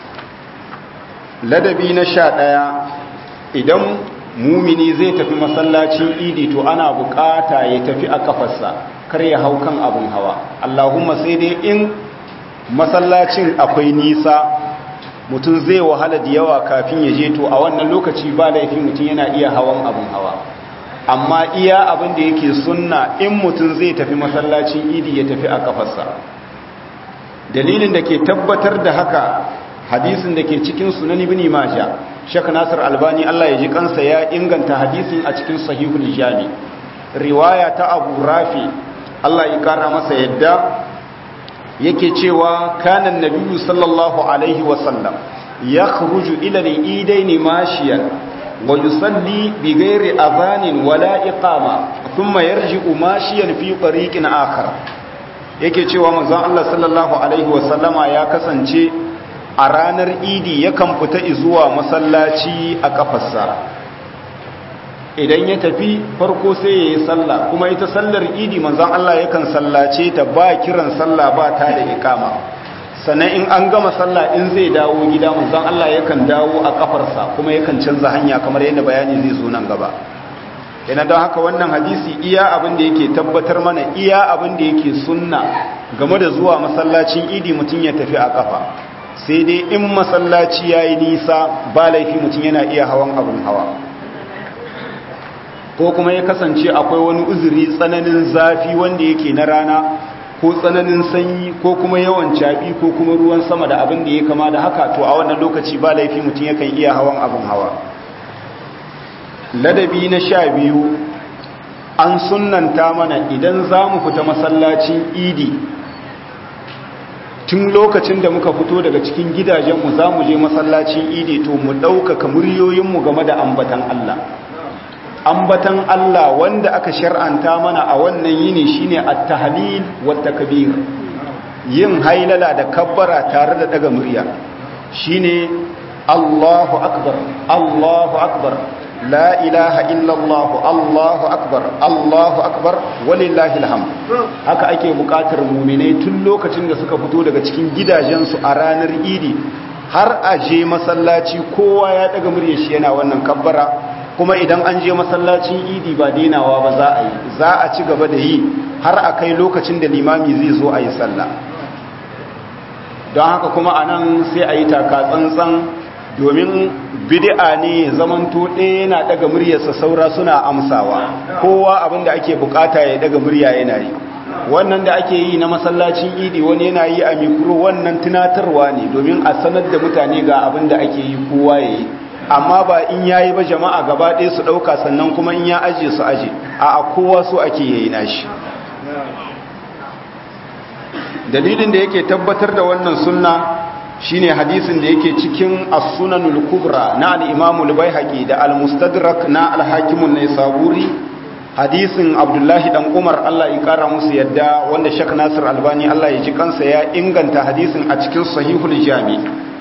ladabi na sha ɗaya idan mumini zai tafi masallacin idi to ana bukata ya tafi a kafarsa kar ya hau kan abin hawa allahumma sai dai in masallacin akwai nisa mutum zai wahala da yawa kafin ya je to a wannan lokaci ba laifi mutum yana iya hawan abin hawa amma iya abin da yake sunna in mutum zai tafi masallacin idi ya tafi a kafarsa dalilin da ke tabbatar da haka hadisin da ke cikin sunan ibn majah Sheikh Nasir Albani Allah ya ji kansa ya inganta hadisin a cikin sahihul jami riwaya ta Abu Rafi Allah ya kara masa yadda yake cewa kana annabiyyu sallallahu alaihi wa sallam yakhruju ila al-idain mashiyan wa yusalli bighairi adhanin wala iqama thumma yarji'u mashiyan fi tariqin akhar yake cewa manzon Allah sallallahu alaihi wa sallama ya kasance a ranar idi yakan fita zuwa masallaci a kafarsa idan ya tafi farko sai ya yi sallah kuma ita sallar idi manzan Allah yakan sallace ta ba kiran sallah ba ta da ikama sannan in an gama sallah in zai dawo gida manzan Allah yakan dawo a kafarsa kuma yakan canza hanya kamar yadda bayani zai zo nan gaba yana don haka wannan hadisi iya abin da yake tabbatar mana iya abin da yake sunna game da zuwa masallacin idi mutum ya tafi a kafa sai dai in masallaci ya yi nisa ba laifi mutum yana iya hawan abin hawa ko kuma ya kasance akwai wani uzuri tsananin zafi wanda yake na rana ko tsananin sanyi ko kuma yawan caɓi ko kuma ruwan sama da abin da ya kama da haka to a wannan lokaci ba laifi mutum yakan iya hawan abin hawa ladabi na sha biyu an sunanta mana idan za mu fita masallacin idi tun lokacin da muka fito daga cikin gidajenmu za mu je masallacin idi to mu ɗaukaka muryoyinmu game da ambatan Allah ambatan Allah wanda aka shar'anta mana a wannan yini shine at-tahlil wa takbir yin hailala da kabbara tare da daga murya shine Allahu akbar Allahu akbar la ilaha illallah Allahu akbar Allahu akbar walillahi alhamd haka ake bukatar mu'minai tun lokacin da suka fito daga cikin gidajensu a ranar idi har a je masallaci kowa ya daga muryar shi yana wannan kabbara kuma idan an je masallacin idi ba denawa ba za a yi za a ci gaba da yi har a kai lokacin da limami zai zo a yi sallah don haka kuma a nan sai a yi taka tsantsan domin bid'a ne zamanto ɗaya yana daga muryarsa saura suna amsawa kowa abinda ake bukata ya daga murya yana yi wannan da ake yi na masallacin idi wani yana yi a mikro wannan tunatarwa ne domin a sanar da mutane ga abin da ake yi kowa ya yi amma ba in yayi ba jama'a gaba ɗaya su ɗauka sannan kuma in ya aje su aje a kowa so ake yayi nashi dalilin da yake tabbatar da wannan sunna shine hadisin da yake cikin as-sunanul kubra na al-imam al-baihaqi da al-mustadrak na al-hakim an-naisaburi hadisin abdullahi dan umar Allah ya kara musu yadda wanda shek nasir albani Allah ya ji kansa ya inganta hadisin a cikin sahihul jami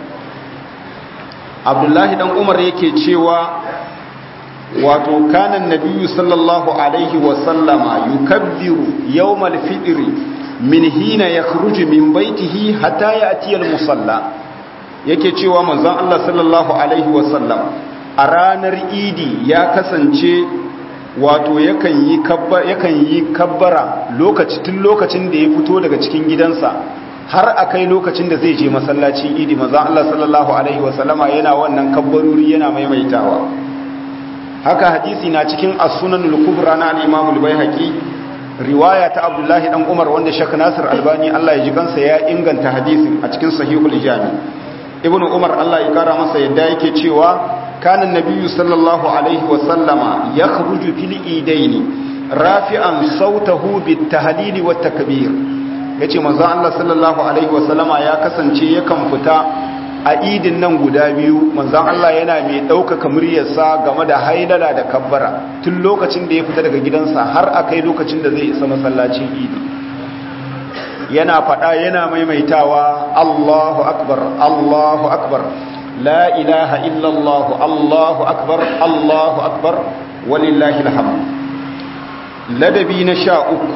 abdullahi dan umar yake cewa wato kanan nabiyyu sallallahu alaihi wa sallama yukabbiru yawmal fitri min hina yakhruju min baitihi hatta ya'ti al musalla yake cewa manzon Allah sallallahu alaihi wa sallam a a ranar idi ya kasance wato yakan yi kabbara yakan yi kabbara lokaci tun lokacin da ya fito daga cikin gidansa har akai lokacin da zai je masallacin idi manzo Allah sallallahu alaihi wasallama yana wannan kabbaruri yana maimaitawa haka hadisi na cikin as-sunanul kubra na al-imam al-baihaqi riwaya ta abdullahi dan umar wanda shak nasir albani Allah ya ji kansa ya inganta hadisin a cikin sahihul jami ibnu umar Allah ya kara masa yadda yake cewa kana nabiyyu sallallahu alaihi wa sallama yakhruju fil idaini rafi'an sautahu bit tahlil wa takbir yace manzo Allah sallallahu alaihi wa sallama ya kasance yakan fita a idin nan guda biyu manzan Allah yana mai ɗaukaka muryarsa game da hailala da kabbara tun lokacin da ya fita daga gidansa har a kai lokacin da zai isa masallacin idi yana faɗa yana maimaitawa Allahu akbar Allahu akbar la ilaha illallah Allahu akbar Allahu akbar walillahi alhamd ladabi na sha uku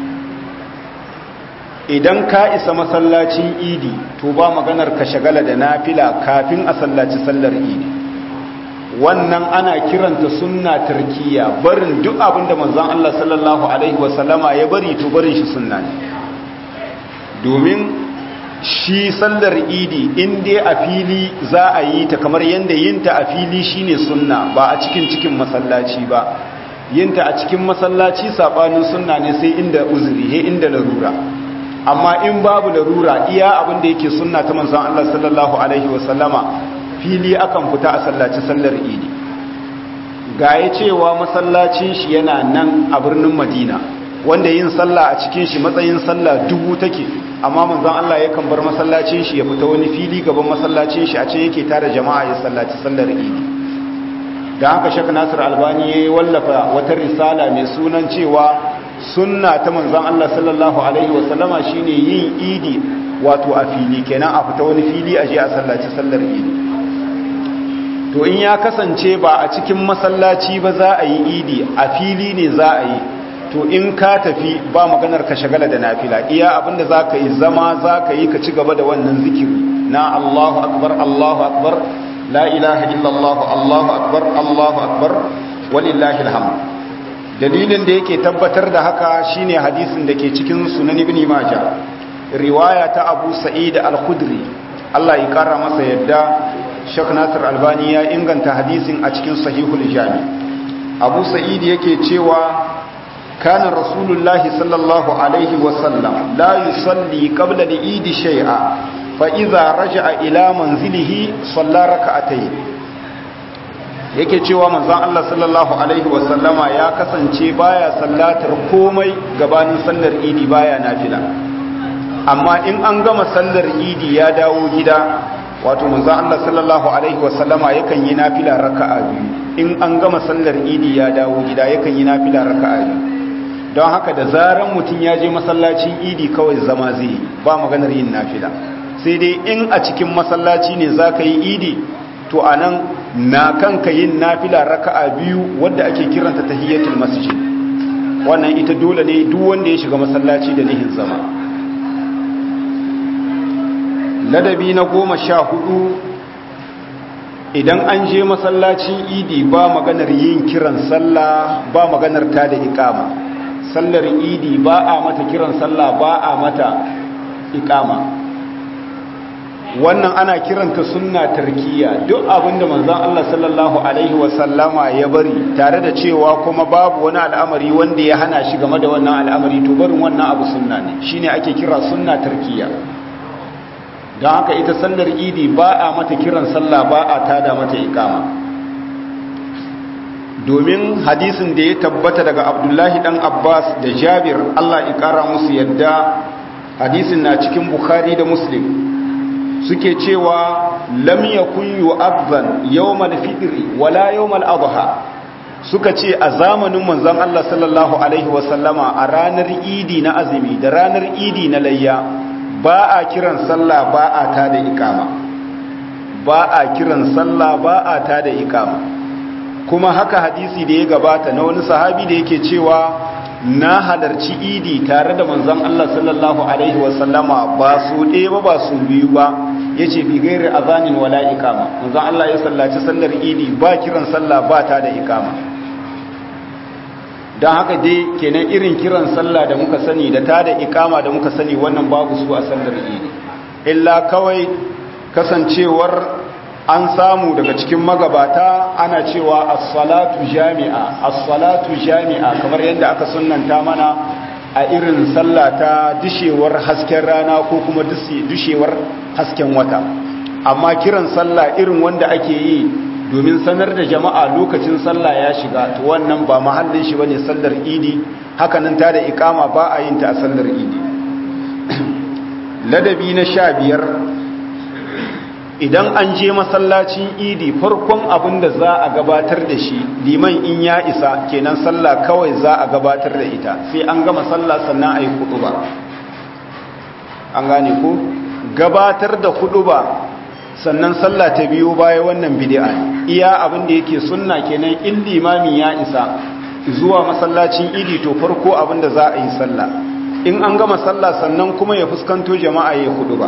idan ka isa masallacin idi to ba maganar ka shagala da nafila kafin a sallaci sallar idi wannan ana kiranta sunna tarkiya barin duk abin da manzon Allah sallallahu alaihi wasallama ya bari to barin shi sunna ne domin shi sallar idi in dai a fili za a yi ta kamar yadda yinta a fili shine sunna ba a cikin cikin masallaci ba yinta a cikin masallaci sabanin sunna ne sai inda uzuri he inda larura amma in babu larura iya abin da yake sunna ta manzon Allah sallallahu alaihi wasallama fili akan fita a sallaci sallar idi gaye cewa masallacin shi yana nan a birnin Madina wanda yin sallah a cikin shi matsayin sallah dubu take amma manzon Allah yakan bar masallacin shi ya fita wani fili gaban masallacin shi a ce yake tare jama'a ya sallaci sallar idi da haka Sheikh Nasir Albani ya wallafa wata risala mai sunan cewa sunna ta manzon Allah sallallahu alaihi wasallama shine yin idi wato a fili kenan a fita wani fili a je a sallaci sallar idi to in ya kasance ba a cikin masallaci ba za a yi idi a fili ne za a yi to in ka tafi ba maganar ka shagala da nafila iya abinda za ka yi zama za ka yi ka ci gaba da wannan zikiri na Allahu akbar Allahu akbar la ilaha illallah Allahu akbar Allahu akbar walillahi alhamd dalilin da yake tabbatar da haka shine hadisin da ke cikin sunan ibn majah riwaya ta abu sa'id al-khudri Allah ya kara masa yadda Sheikh Nasir Albani ya inganta hadisin a cikin sahihul jami Abu Sa'id yake cewa kana rasulullahi sallallahu alaihi wa sallam la yusalli qabla al-eid shay'a fa idza raja'a ila manzilihi salla rak'atayn yake cewa manzon Allah sallallahu alaihi wasallama ya kasance baya sallatar komai gabanin sallar idi baya nafila amma in an gama sallar idi ya dawo gida wato manzon Allah sallallahu alaihi wasallama yakan yi nafila raka'a biyu in an gama sallar idi ya dawo gida yakan yi nafila raka'a biyu don haka da zaran mutum ya je masallacin idi kawai zama zai ba maganar yin nafila sai dai in a cikin masallaci ne za ka yi idi to a nan na kanka yin nafila raka'a biyu wadda ake kiranta tahiyyatul masjid wannan ita dole ne duk wanda ya shiga masallaci da nihin zama ladabi na goma sha hudu idan an je masallacin idi ba maganar yin kiran sallah ba maganar ta da ikama sallar idi ba a mata kiran sallah ba a mata ikama wannan ana kiranta sunna tarkiya duk abinda manzon Allah sallallahu alaihi wasallama ya bari tare da cewa kuma babu wani al'amari wanda ya hana shi game da wannan al'amari to barin wannan abu sunna ne shine ake kira sunna tarkiya don haka ita sallar idi ba a mata kiran sallah ba a tada mata ikama domin hadisin da ya tabbata daga abdullahi dan abbas da jabir allah ya kara musu yadda hadisin na cikin bukhari da muslim suke cewa lam yakun yu'adhan yawmal fitri wala yawmal adha suka ce a zamanin manzon Allah sallallahu alaihi wasallama a ranar idi na azumi da ranar idi na layya ba a kiran sallah ba a tada ikama ba a kiran sallah ba a tada ikama kuma haka hadisi da ya gabata na wani sahabi da yake cewa na halarci idi tare da manzon Allah sallallahu alaihi wasallama ba su ɗaya ba ba su biyu ba yace bi gairi azanin wala iqama manzon Allah ya sallaci sallar idi ba kiran sallah ba ta da iqama dan haka dai kenan irin kiran sallah da muka sani da ta da iqama da muka sani wannan babu su a sallar idi illa kawai kasancewar an samu daga cikin magabata ana cewa as-salatu jami'a as-salatu jami'a kamar yadda aka sunnanta mana a irin sallah ta dishewar hasken rana ko kuma dishewar hasken wata amma kiran sallah irin wanda ake yi domin sanar da jama'a lokacin sallah ya shiga to wannan ba mahallin shi bane sallar idi hakanan ta da ikama ba a yin ta a sallar idi ladabi na sha biyar idan an je masallacin idi farkon abin da za a gabatar da shi liman in ya isa kenan sallah kawai za a gabatar da ita sai an gama sallah sannan a yi ba. an gane ku gabatar da ba sannan sallah ta biyo baya wannan bid'a iya abin da yake sunna kenan in limami ya isa zuwa masallacin idi to farko abin da za a yi sallah in an gama sallah sannan kuma ya fuskanto jama'a ya ba.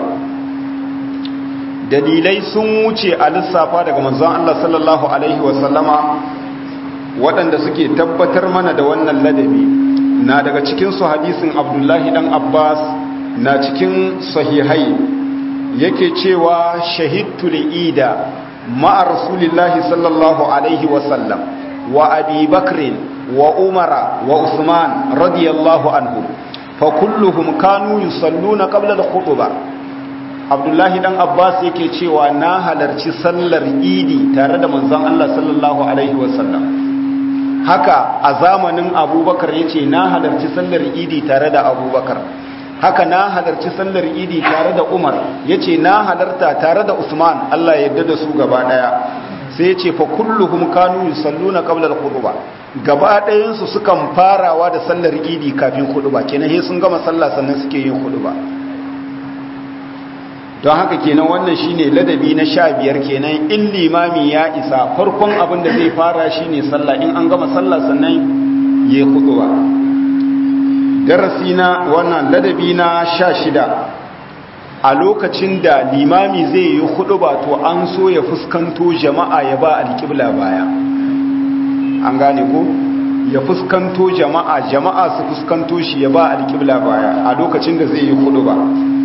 dalilai sun wuce a lissafa daga manzon Allah sallallahu alaihi wasallama waɗanda suke tabbatar mana da wannan ladabi na daga cikin su hadisin Abdullahi dan Abbas na cikin sahihai yake cewa shahidtu li'ida ma'a rasulillahi sallallahu alaihi wasallam wa abi bakrin wa umara wa usman radiyallahu anhu fa kulluhum kanu yusalluna qabla al-khutbah abdullahi dan abbas yake cewa na halarci sallar idi tare da manzon Allah sallallahu alaihi wasallam haka a zamanin abubakar yace na halarci sallar idi tare da abubakar haka na halarci sallar idi tare da umar yace na halarta tare da usman Allah ya yarda da su gaba daya sai yace fa kulluhum kanu yusalluna qabla al-khutbah gaba ɗayan su sukan farawa da sallar idi kafin khutba kenan sai sun gama sallah sannan suke yin khutba don haka kenan wannan shine ladabi na sha biyar kenan in limami ya isa farkon abin da zai fara shine sallah in an gama sallah sannan ya ba. darasi na wannan ladabi na sha shida a lokacin da limami zai yi ba to an so ya fuskanto jama'a ya ba alƙibla baya an gane ko ya fuskanto jama'a jama'a su fuskanto shi ya ba alƙibla baya a lokacin da zai yi ba.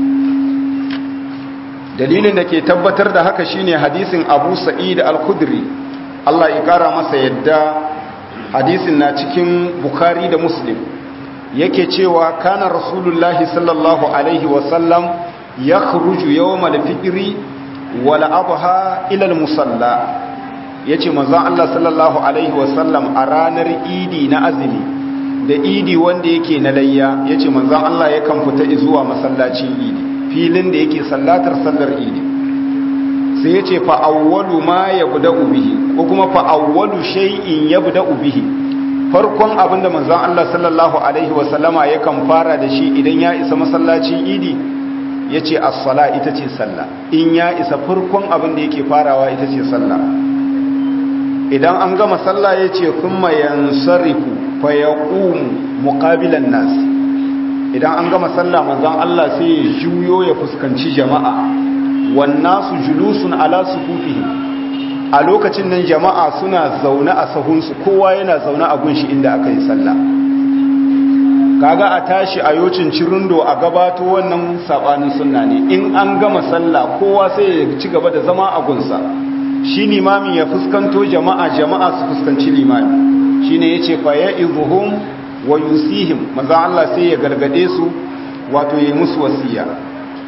dalilin da ke tabbatar da haka shine hadisin Abu Sa'id al-Khudri Allah ya kara masa yadda hadisin na cikin Bukhari da Muslim yake cewa kana Rasulullahi sallallahu alaihi wa sallam yakhruju yawm al-fitri wal adha ila al-musalla yace manzon Allah sallallahu alaihi wa sallam a ranar Idi na azumi da Idi wanda yake na layya yace manzon Allah yakan fita zuwa masallacin Idi filin da yake sallatar sallar idi sai ya ce fa'awwalu ma ya buda ubihi ko kuma fa'awwalu shay'in ya buda ubihi farkon abinda manzan Allah sallallahu Alaihi wasallama ya kan fara da shi idan ya isa masallacin idi ya ce assala ita ce sallah in ya isa farkon abinda yake farawa ita ce sallah idan an gama sallah ya ce kuma yansarifu fa ya muƙabilan nasi idan an gama sallah manzon Allah sai ya juyo ya fuskanci jama'a wannasu julusun ala sufufihim a lokacin nan jama'a suna zaune a sahunsu kowa yana zaune a gunshi inda aka yi sallah kaga a tashi a yocin cirundo a gabato wannan sabanin sunna ne in an gama sallah kowa sai ya ci gaba da zama a gunsa shi limamin ya fuskanto jama'a jama'a su fuskanci limami shine yace fa ya'izuhum wa yusihim manzo Allah sai ya gargade su wato yayi musu wasiya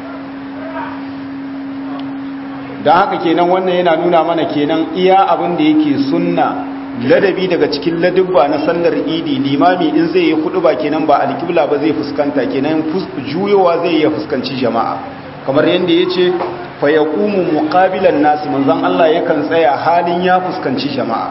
dan haka kenan wannan yana nuna mana kenan iya abin da yake sunna ladabi daga cikin ladubba na sallar idi limami in zai yi ba kenan ba alkibla ba zai fuskanta kenan juyowa zai iya fuskanci jama'a kamar yadda yace fa yaqumu muqabilan nas manzon Allah yakan tsaya halin ya fuskanci jama'a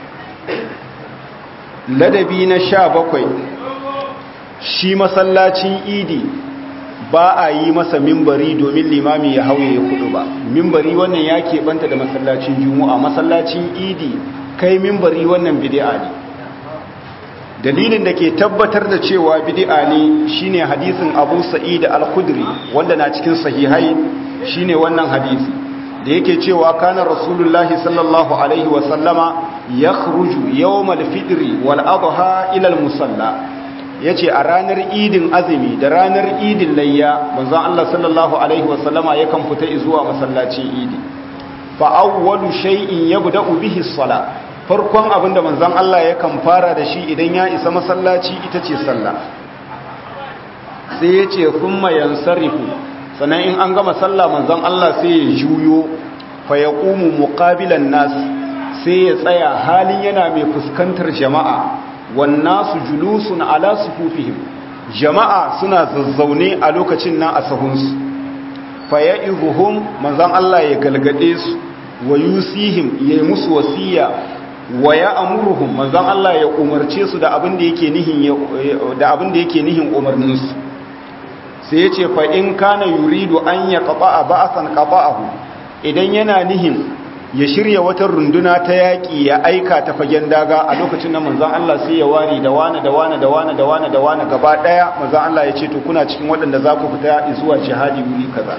ladabi na sha bakwai shi masallacin idi ba a yi masa mimbari domin limami ya hauye ya kudu ba mimbari wannan ya keɓanta da masallacin juma'a masallacin idi kai mimbari wannan bidi'a ne dalilin da ke tabbatar da cewa bid'a ne shine hadisin Abu Sa'id al-Khudri wanda na cikin sahihai shine wannan hadisi da yake cewa kana rasulullahi sallallahu alaihi wa sallama yakhruju yawmal fitri wal adha ila al-musalla yace a ranar idin azumi da ranar idin layya manzon Allah sallallahu alaihi wa sallama yakan fita zuwa masallacin idi fa awwalu shay'in yabda'u bihi as-salat farkon abin da manzan Allah yakan fara da shi idan ya isa masallaci ita ce sallah sai ya ce kuma yansarifu sannan in an gama sallah manzan Allah sai ya juyo fa ya ƙumu muƙabilan nasu sai ya tsaya halin yana mai fuskantar jama'a wannan su julusun ala sufufihim jama'a suna zazzaune a lokacin nan a sahunsu fa ya ihuhum manzan Allah ya galgade su wa yusihim ya yi musu wasiya wa ya amuruhum manzon Allah ya umarce su da abin da yake nihin da abin da yake nihin umarnin su sai yace fa in kana yuridu an ya qata'a ba'san qata'ahu idan yana nihin ya shirya wata runduna ta yaki ya aika ta fagen daga a lokacin da manzon Allah sai ya wari da wani da wani da wani da wani da wani gaba daya manzon Allah ya ce to kuna cikin waɗanda za ku fita zuwa jihadi wuri kaza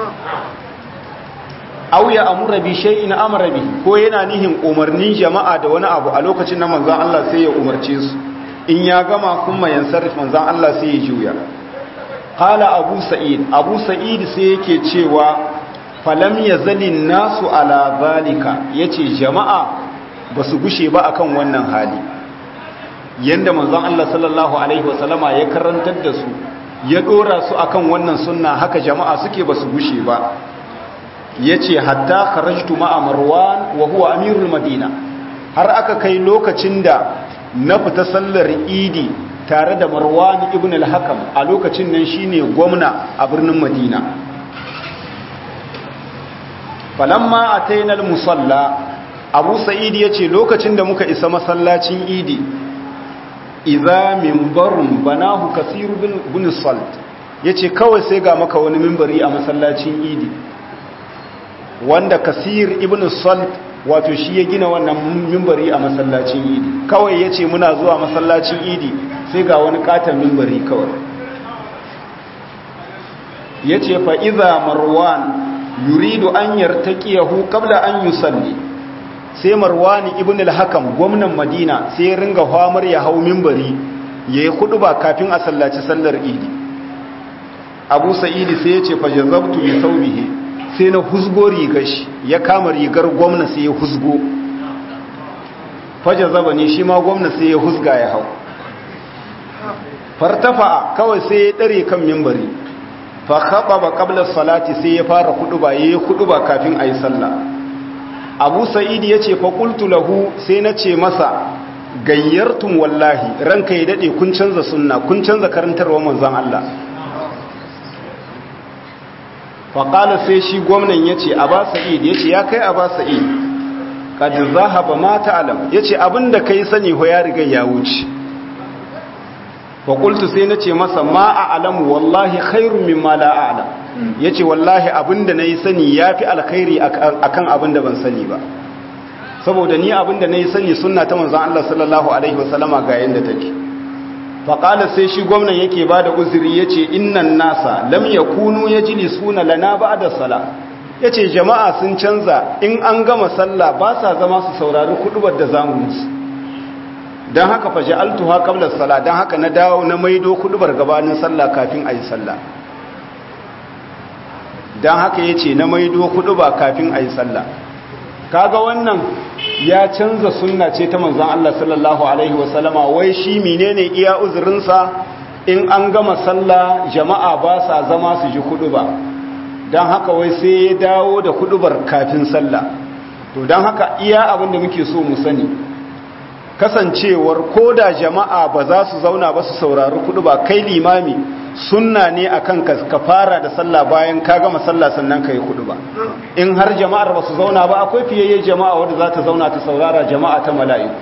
aw ya amura bi shay'in amara bi ko yana nihin umarnin jama'a da wani abu a lokacin nan manzon Allah sai ya umarce su in ya gama kuma yansarif manzon Allah sai ya juya qala abu sa'id abu sa'id sai yake cewa falam yazalin nasu ala zalika yace jama'a basu gushe ba akan wannan hali yanda manzon Allah sallallahu alaihi wasallama ya karantar da su ya dora su akan wannan sunna haka jama'a suke basu gushe ba ya ce hatta kharajtu ma'a marwan wa huwa amirul madina har aka kai lokacin da na fita sallar idi tare da marwan ibn al-hakam a lokacin nan shine gwamna a birnin madina falamma ataina al-musalla abu sa'id yace lokacin da muka isa masallacin idi idza minbarun banahu kasir bin salt yace kawai sai ga maka wani minbari a masallacin idi wanda kasir ibn salt wato shi ya gina wannan mimbari a masallacin idi kawai ya ce muna zuwa masallacin idi sai ga wani katon mimbari kawai ya ce fa'iza marwan yuridu an yartaƙiyahu kabla an yi salli sai marwani ibn al-hakam gwamnan madina sai ya ringa hamar ya hau mimbari ya yi kudu ba kafin a sallaci sallar idi abu sa'idi sai ya ce fajazabtu bi saubihi sai na husgo rigar shi ya kama rigar gwamna sai ya husgo fajar zaba ne shi ma gwamna sai ya husga ya hau fartafa kawai sai ya ɗare kan mimbari fa haɓa ba ƙablar salati sai ya fara kuɗuba ya yi kuɗuba kafin a yi sallah abu sa'idi ya ce fa ƙultu lahu sai na ce masa gayyartun wallahi ranka ya daɗe kun canza sunna kun canza karantarwa manzan Allah faƙala sai shi gwamnan ya ce a ba sa'id ya ce ya kai a ba sa'id ƙadin zahaba mata alam ya ce abinda kai sani ho ya riga ya wuce faƙultu sai na ce masa ma a alamu wallahi khairun min ma la alam ya ce wallahi abinda na yi sani ya fi alkhairi a kan abinda ban sani ba saboda ni abinda na yi sani suna ta manzan Allah sallallahu alaihi wasallama ga yadda take faƙalar sai shi gwamnan yake ba da uzuri ya ce innan nasa lam ya kunu ya jili suna lana ba da sala ya ce jama'a sun canza in an gama sallah ba sa zama su saurari kudubar da zamu musu don haka fashe altuha kablar sala don haka na dawo na maido kudubar gabanin sallah kafin a yi sallah don haka ya ce na maido kuduba kafin a yi sallah kaga wannan ya canza sunna ce ta manzan Allah sallallahu Alaihi wasallama wai shi menene iya uzurinsa in an gama sallah jama'a ba sa zama su ji kudu ba don haka wai sai ya dawo da kudubar kafin sallah to don haka iya abin da muke so mu sani kasancewar ko da jama'a ba za su zauna ba su saurari kudu ba kai limami sunna ne akan ka fara da sallah bayan ka gama sallah sannan ka yi kudu ba in har jama'ar ba su zauna ba akwai fiyayye jama'a wadda za ta zauna ta saurara jama'a ta mala'iku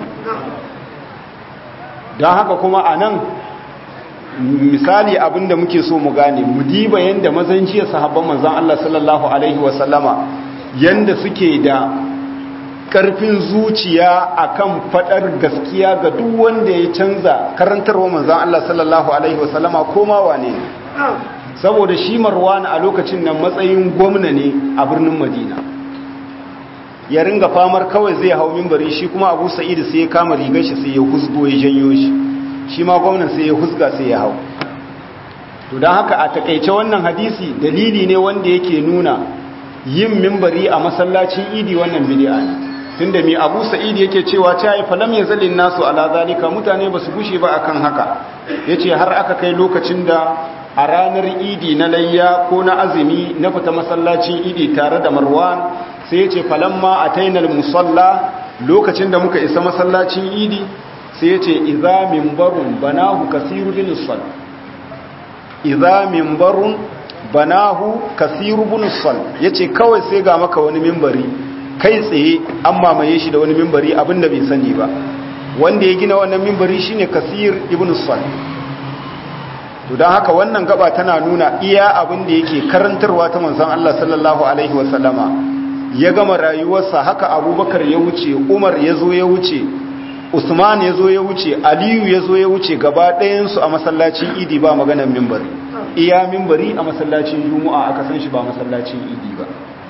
don haka kuma a nan misali abinda muke so mu gane mu diba yadda mazan jiya sahabban manzan Allah sallallahu alaihi wasallama yadda suke da karfin zuciya akan fadar gaskiya ga duk wanda ya canza karantarwa manzon Allah sallallahu alaihi wasallama koma wane ne saboda shi Marwan a lokacin nan matsayin gwamna ne a birnin Madina ya ringa famar kawai zai hau minbari shi kuma Abu Sa'id sai ya kama rigar shi sai ya husgo ya janyo shi shi ma gwamnan sai ya husga sai ya hau to don haka a takaice wannan hadisi dalili ne wanda yake nuna yin mimbari a masallacin idi wannan bid'a ne tunda mai Abu Sa'id yake cewa ta yi falam yazalin nasu ala zalika mutane basu gushe ba akan haka yace har aka kai lokacin da a ranar idi na layya ko na azumi na fita masallacin idi tare da Marwan sai yace falamma atainal musalla lokacin da muka isa masallacin idi sai yace idza minbarun banahu kasiru bin sall idza minbarun banahu kasiru bin sal yace kawai sai ga maka wani minbari kai tsaye an mamaye shi da wani minbari abinda bai sani ba wanda ya gina wannan minbari shine kasir ibn sal to dan haka wannan gaba tana nuna iya abin da yake karantarwa ta manzon Allah sallallahu alaihi wasallama ya gama rayuwarsa haka abubakar ya wuce umar ya zo ya wuce usman ya zo ya wuce aliyu ya zo ya wuce gaba ɗayansu a masallacin idi ba maganar mimbari iya mimbari a masallacin juma'a aka san shi ba masallacin idi ba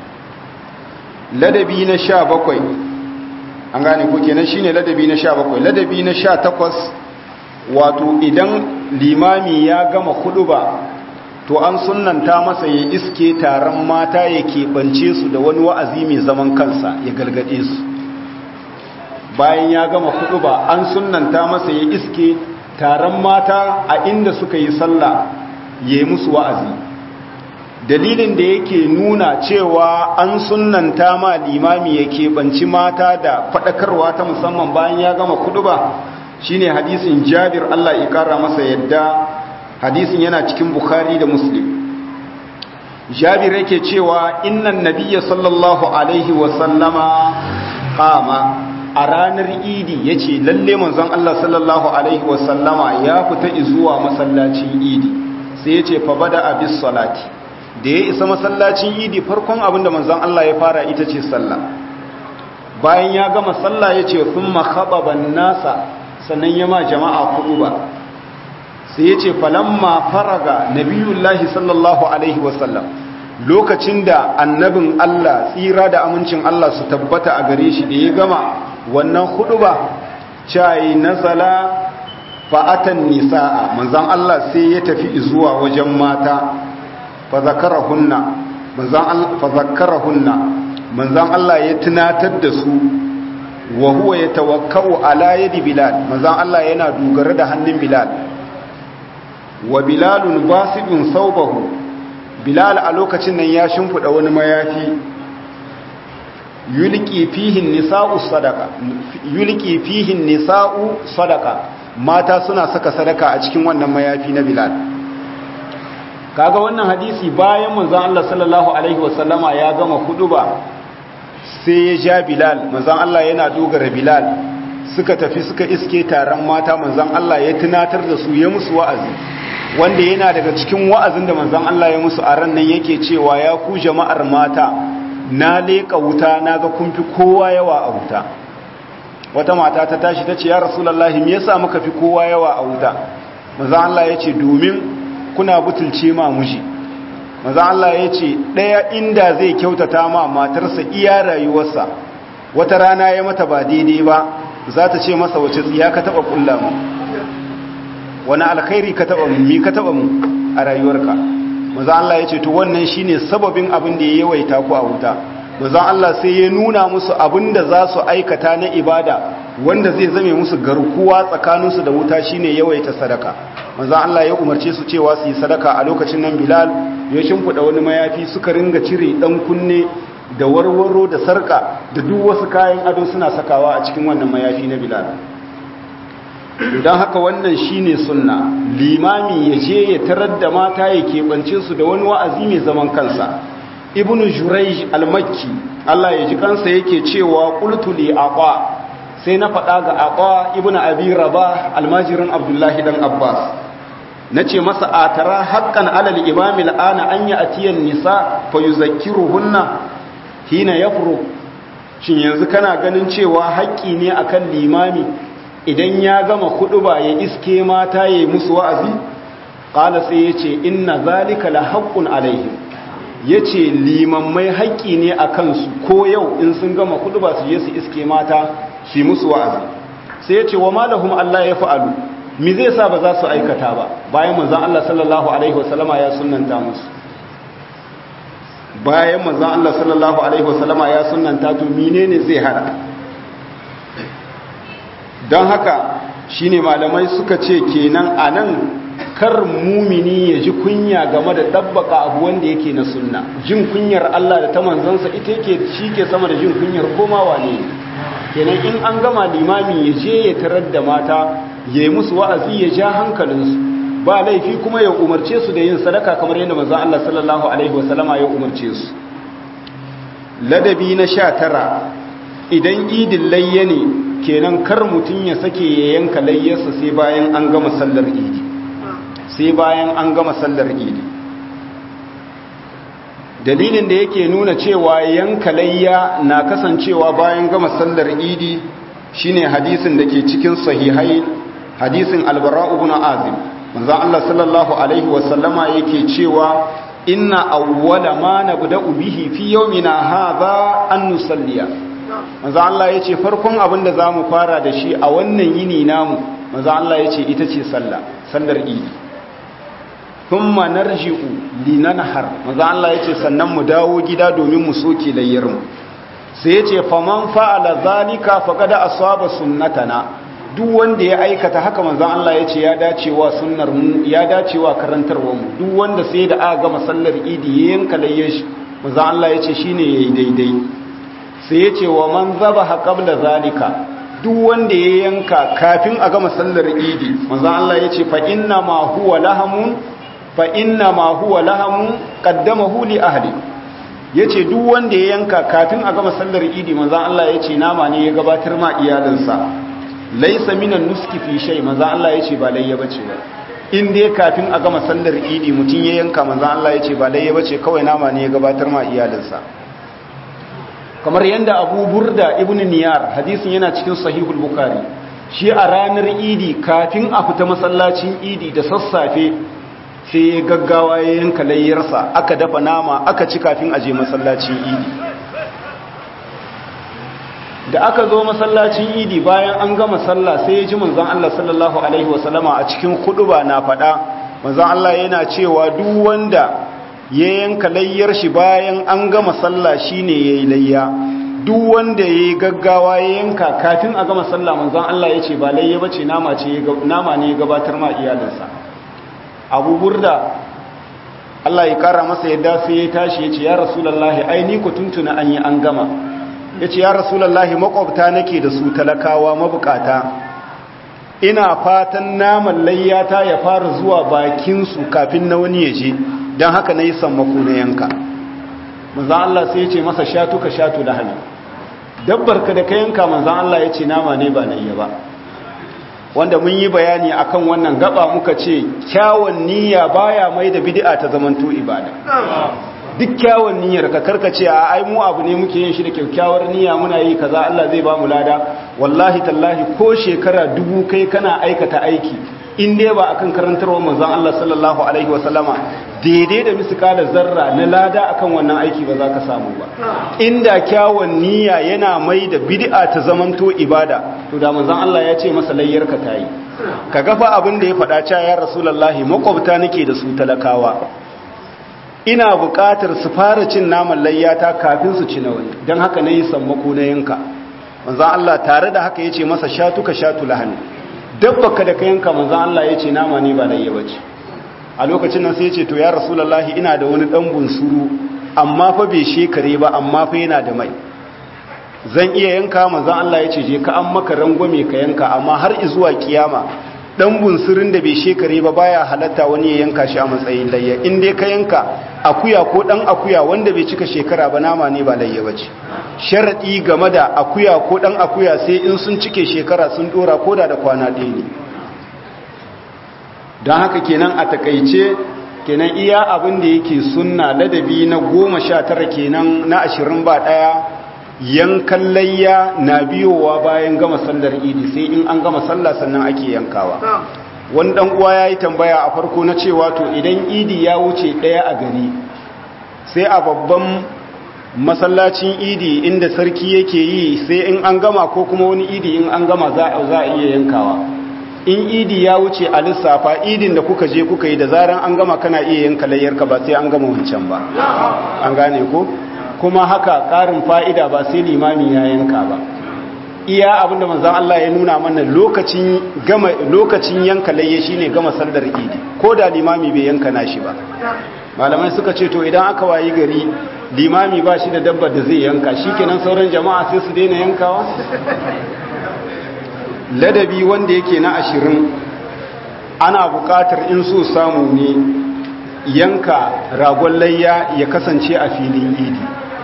ladabi na sha bakwai an gane ko kenan shine ladabi na sha bakwai ladabi na sha takwas wato idan limami ya gama huduba to an sunanta masa ya iske taron mata ya keɓance su da wani wa'azi mai zaman kansa ya galgade su bayan ya gama kudu ba an sunanta masa ya iske taron mata a inda suka yi sallah ya yi musu wa'azi dalilin da yake nuna cewa an sunanta ma limami ya keɓanci mata da faɗakarwa ta musamman bayan ya gama kudu ba shine hadisin jabir Allah ya kara masa yadda hadisin yana cikin bukhari da muslim jabir yake cewa innan nabiyya sallallahu alaihi wasallama qama a ranar idi ya ce lalle manzon Allah sallallahu Alaihi wasallama ya fita zuwa masallacin idi sai ya ce fa bada abis salati da ya isa masallacin idi farkon abinda manzon Allah ya fara ita ce sallah bayan ya gama sallah ya ce sun makhababan nasa sannan ya ma jama'a kudu ba sai ya ce falamma faraga nabiyullahi sallallahu Alaihi wasallam lokacin da annabin Allah tsira da amincin Allah su tabbata a gare shi da ya gama wannan hudu ba cayi nazala fa'atan nisa'a manzan Allah sai ya tafi zuwa wajen mata fazakarahunna manzan Allah ya tunatar da su wa huwa ya tawakkau ala yadi bilal manzan Allah yana dogara da hannun bilal wa bilalun basidun saubahu bilal a lokacin nan ya shimfiɗa wani mayafi yulki fihin nisa'u sadaka yulki fihin nisa'u sadaka mata suna saka sadaka a cikin wannan mayafi na bilal kaga wannan hadisi bayan manzon Allah sallallahu alaihi wasallama ya gama ba sai ya ja bilal manzon Allah yana dogara bilal suka tafi suka iske taron mata manzon Allah ya tunatar da su ya musu wa'azi wanda yana daga cikin wa'azin da manzon Allah ya musu a ran nan yake cewa ya ku jama'ar mata na leƙa wuta na ga kun fi kowa yawa a wuta wata mata ta tashi ta ce ya rasulullahi me yasa muka fi kowa yawa a wuta manzon Allah ya ce domin kuna butulce ma muji manzon Allah ya ce ɗaya inda zai kyautata ma matarsa iya rayuwarsa wata rana ya mata ba daidai ba za ta ce masa wace tsiya ka taɓa ƙulla mu wani alkhairi ka taɓa mu mi ka taɓa mu a rayuwarka manzon Allah ya ce to wannan shine sababin abin da ya yawaita ku a wuta manzon Allah sai ya nuna musu abin da za su aikata na ibada wanda zai zame musu garkuwa tsakaninsu da wuta shine yawaita sadaka manzon Allah ya umarce su cewa su yi sadaka a lokacin nan Bilal ya shimfida wani mayafi suka ringa cire dan kunne da warwaro da sarka da duk wasu kayan ado suna sakawa a cikin wannan mayafi na Bilal don haka wannan shine sunna limami ya je ya tarar da mata ya keɓance su da wani wa'azi mai zaman kansa ibn jurayj al-makki Allah ya ji kansa yake cewa qultu li aqa sai na faɗa ga aqa ibn abi rabah almajirin abdullahi dan abbas nace masa atara haqqan alal imam al-ana an ya'tiyan nisa fa yuzakkiruhunna hina yafru shin yanzu kana ganin cewa haƙƙi ne akan limami idan ya gama ba ya iske mata ya yi musu wa'azi ƙala sai ya ce inna zalika la haƙƙun alaihi ya ce limammai haƙƙi ne a kansu ko yau in sun gama ba su je su iske mata su yi musu wa'azi sai ya ce wa malahum Allah ya fa'alu mi zai sa ba za su aikata ba bayan manzan Allah sallallahu alaihi wasallama ya sunanta musu bayan manzan Allah sallallahu alaihi wasallama ya sunanta to menene zai hana don haka shine malamai suka ce kenan a nan kar mumini ya ji kunya game da ɗabbaka abu wanda yake na sunna jin kunyar Allah da ta manzansa ita yake shi ke sama da jin kunyar komawa ne kenan in an gama limami ya je ya tarar da mata ya yi musu wa'azi ya ja hankalinsu ba laifi kuma ya umarce su da yin sadaka kamar yadda manzan Allah sallallahu alaihi wasallama ya umarce su ladabi na sha tara idan idin layya ne kenan kar mutum ya sake ya yanka layyarsa sai bayan an gama sallar idi sai bayan an gama sallar idi dalilin da yake nuna cewa yanka layya na kasancewa bayan gama sallar idi shine hadisin da ke cikin sahihai hadisin albara ibn azim manzon Allah sallallahu alaihi wasallama yake cewa inna awwala ma nabda'u bihi fi yawmina hadha an nusalliya manzo Allah yace farkon abin da zamu fara da shi a wannan yini namu manzo Allah yace ita ce sallah sallar idi thumma narji'u linanhar manzo Allah yace sannan mu dawo gida domin mu soke layyar mu sai yace faman fa'ala zalika faqad asaba sunnatana duk wanda ya aikata haka manzo Allah yace ya dacewa sunnar mu ya dacewa karantarwar mu duk wanda sai da aka gama sallar idi yanka layyar shi manzo Allah yace shine yayi daidai sai ya ce wa man zaba haƙabla zalika duk wanda ya yanka kafin a gama sallar idi manzo Allah ya ce fa inna ma huwa lahamun fa inna ma huwa lahamun qaddamahu li ahli yace duk wanda ya yanka kafin a gama sallar idi manzo Allah ya ce nama ne ya gabatar ma iyalinsa laysa minan nuski fi shay manzo Allah ya ce ba layya bace ba in dai kafin a gama sallar idi mutun ya yanka manzo Allah ya ce ba layya bace kawai nama ne ya gabatar ma iyalinsa kamar yadda abu burda ibn niyar hadisin yana cikin sahihul bukari shi a ranar idi kafin a fita masallacin idi da sassafe sai ya gaggawa ya yanka layyarsa aka dafa nama aka ci kafin aje masallacin idi da aka zo masallacin idi bayan an gama sallah sai ya ji manzon Allah sallallahu alaihi wasallama a cikin huduba na faɗa manzon Allah yana cewa duk wanda ya yanka layyar shi bayan an gama sallah shine yayi layya duk wanda yayi gaggawa ya yanka kafin a gama sallah manzon Allah yace ba layya bace nama ce nama ne ya gabatar ma iyalinsa Abu Burda Allah ya kara masa yadda sai ya tashi yace ya Rasulullahi ai ni ku tuntuna an yi an gama yace ya Rasulullahi makwabta nake da su talakawa mabukata ina fatan naman layyata ya fara zuwa bakin su kafin na wani ya je don haka na yi sammako na yanka manzan Allah sai ya ce masa shatu ka shatu da hannu dabbar ka da ka yanka manzan Allah ya ce nama ne ba na iya ba wanda mun yi bayani akan wannan gaba muka ce kyawun niyya baya mai da bid'a ta zamanto ibada duk kyawun niyyar ka karkace a ai mu abu ne muke yin shi da kyakkyawar niyya muna yi kaza Allah zai ba mu lada wallahi tallahi ko shekara dubu kai kana aikata aiki in dai ba akan karantarwar manzon Allah sallallahu alaihi wasallama daidai da miskala zarra na lada akan wannan aiki ba za ka samu ba inda kyawun niyya yana mai da bid'a ta zamanto ibada to da manzon Allah ya ce masa layyar ka tayi ka gafa abin da ya faɗa cewa ya rasulullahi makwabta nake da su talakawa ina buƙatar su fara cin naman layyata kafin su ci na wani don haka na yi sammako na yanka manzon Allah tare da haka ya ce masa shatu ka shatu lahani dabbaka da ka yanka manzan Allah ya ce nama ne ba layya bace a lokacin nan sai ya ce to ya rasulullahi ina da wani dan bunsuru amma fa bai shekare ba amma fa yana da mai zan iya yanka manzan Allah ya ce je ka an maka rangwame ka yanka amma har zuwa kiyama dan bunsurin da bai shekare ba baya halatta wani ya yanka shi a matsayin layya in dai ka yanka akuya ko dan akuya wanda bai cika shekara ba nama ne ba layya bace sharadi game da akuya ko dan akuya sai in sun cike shekara sun dora koda da kwana ɗaya ne don haka kenan a takaice kenan iya abin da yake sunna ladabi na goma sha tara kenan na ashirin ba ɗaya yankan layya na biyowa bayan gama sallar idi sai in an gama sallah sannan ake yankawa wani dan uwa ya yi tambaya a farko na cewa to idan idi ya wuce ɗaya a gari sai a babban masallacin idi inda sarki yake yi sai in an gama ko kuma wani idi in an gama za a iya yankawa in idi ya wuce a lissafa idin da kuka je kuka yi da zaran an gama kana iya yanka layyarka ba sai an gama wancan ba an gane ko kuma haka ƙarin fa'ida ba sai limami ya yanka ba iya abinda manzan Allah ya nuna mana lokacin gama lokacin yanka layye shine gama sallar idi ko da limami bai yanka nashi ba malamai suka ce to idan aka wayi gari limami ba shi da dabbar da zai yanka shikenan sauran jama'a sai su daina yankawa ladabi wanda yake na ashirin ana buƙatar in so samu ne yanka ragon layya ya kasance a filin idi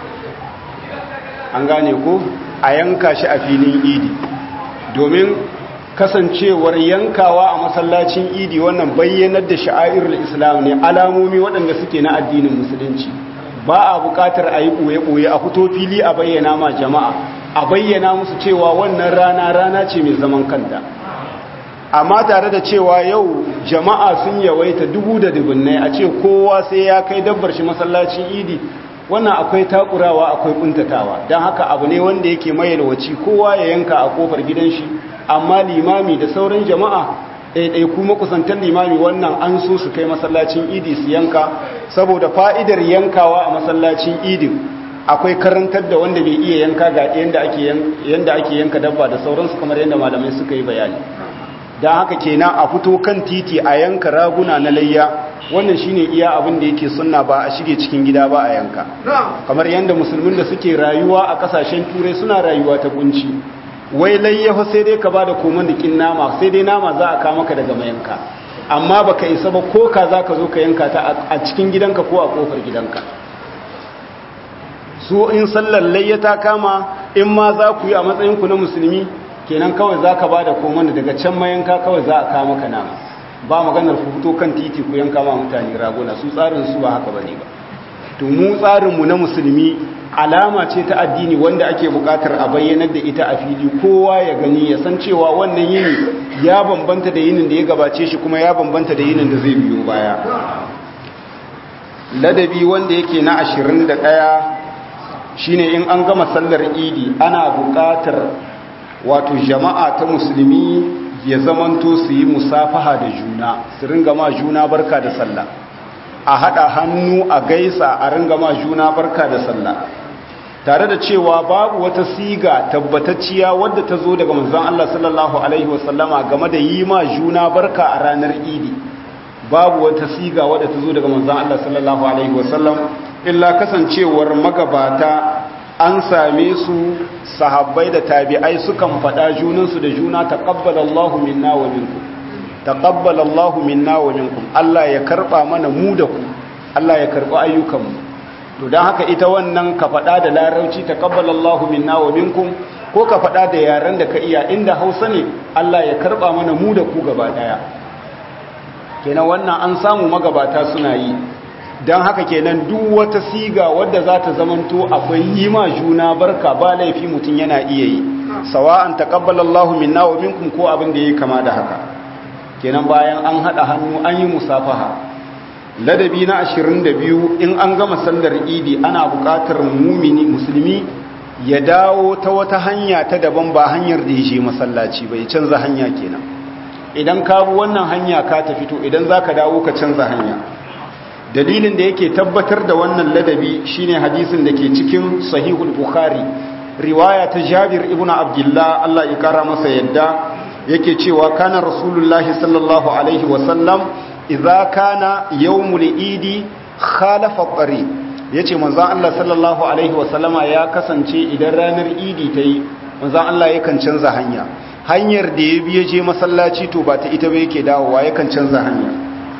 an gane ko a yanka shi a filin idi domin kasancewar yankawa a masallacin idi wannan bayyanar da sha'airul islam ne alamomi waɗanda suke na addinin musulunci ba a buƙatar a yi ɓoye-ɓoye a fito fili a bayyana ma jama'a a bayyana musu cewa wannan rana rana ce mai zaman kanta amma tare da cewa yau jama'a sun yawaita dubu da dubunnai a ce kowa sai ya kai dabbar shi masallacin idi wannan akwai takurawa akwai kuntatawa don haka abu ne wanda yake mayalwaci kowa ya yanka a kofar gidan shi amma limami da sauran jama'a ɗaiɗai kuma kusantar limami wannan an so su kai masallacin idi su yanka saboda fa'idar yankawa a masallacin idin akwai karantar da wanda bai iya yanka ga yadda ake yanka dabba da sauransu kamar yadda malamai suka yi bayani don haka kenan a fito kan titi a yanka raguna na layya wannan shine iya abin da yake sunna ba a shige cikin gida ba a yanka kamar yadda musulmin da suke rayuwa a kasashen turai suna rayuwa ta kunci wai layyafa sai dai ka bada koman da kin nama sai dai nama za a kama ka daga mayanka amma baka isa ba ko ka za ka zo ka yanka ta a cikin gidanka ko a kofar gidanka su in sallar layya ta kama in ma za ku yi a matsayinku na musulmi kenan kawai za ka ba da koman daga can mayanka kawai za a kama ka nama ba maganar ku fito kan titi ku yanka ma mutane raguna su tsarin su ba haka bane ba to mu tsarinmu na musulmi alama ce ta addini wanda ake bukatar a bayyanar da ita a fili kowa ya gani ya san cewa wannan yini ya bambanta da yinin da ya gabace shi kuma ya bambanta da yinin da zai biyo baya ladabi wanda yake na ashirin da ɗaya shine in an gama sallar idi ana bukatar wato jama'a ta musulmi ya zamanto su yi musafaha da juna su ringa ma juna barka da sallah a haɗa hannu a gaisa a ringa ma juna barka da sallah tare da cewa babu wata siga tabbatacciya wadda ta zo daga manzon Allah sallallahu alaihi wasallama game da yi ma juna barka a ranar idi babu wata siga wadda ta zo daga manzon Allah sallallahu alaihi wasallam illa kasancewar magabata an same su sahabbai da tabi'ai sukan faɗa junansu da juna taqabbalallahu minna wa minkum taqabbalallahu minna wa minkum Allah ya karba mana mu da ku Allah ya karba ayyukanmu to dan haka ita wannan ka faɗa da larauci taqabbalallahu minna wa minkum ko ka faɗa da yaren da ka iya inda Hausa ne Allah ya karba mana mu da ku gaba daya kenan wannan an samu magabata suna yi don haka kenan duk wata siga wadda za ta zamanto akwai yi ma juna barka ba laifi mutum yana iya yi sawa'an taqabbalallahu minna wa minkum ko abin da yake kama da haka kenan bayan an hada hannu an yi musafaha ladabi na 22 in an gama sallar idi ana buƙatar mumini musulmi ya dawo ta wata hanya ta daban ba hanyar da ya je masallaci bai canza hanya kenan idan ka bi wannan hanya ka tafi to idan zaka dawo ka canza hanya dalilin da yake tabbatar da wannan ladabi shine hadisin da ke cikin sahihul bukhari riwaya ta jabir ibnu abdullah Allah ya kara masa yadda yake cewa kana rasulullahi sallallahu alaihi wasallam idza kana yawmul idi khalafa tari yace manzon Allah sallallahu alaihi wasallama ya kasance idan ranar idi tayi manzon Allah yakan canza hanya hanyar da ya biye je masallaci to ba ta ita ba yake dawowa yakan canza hanya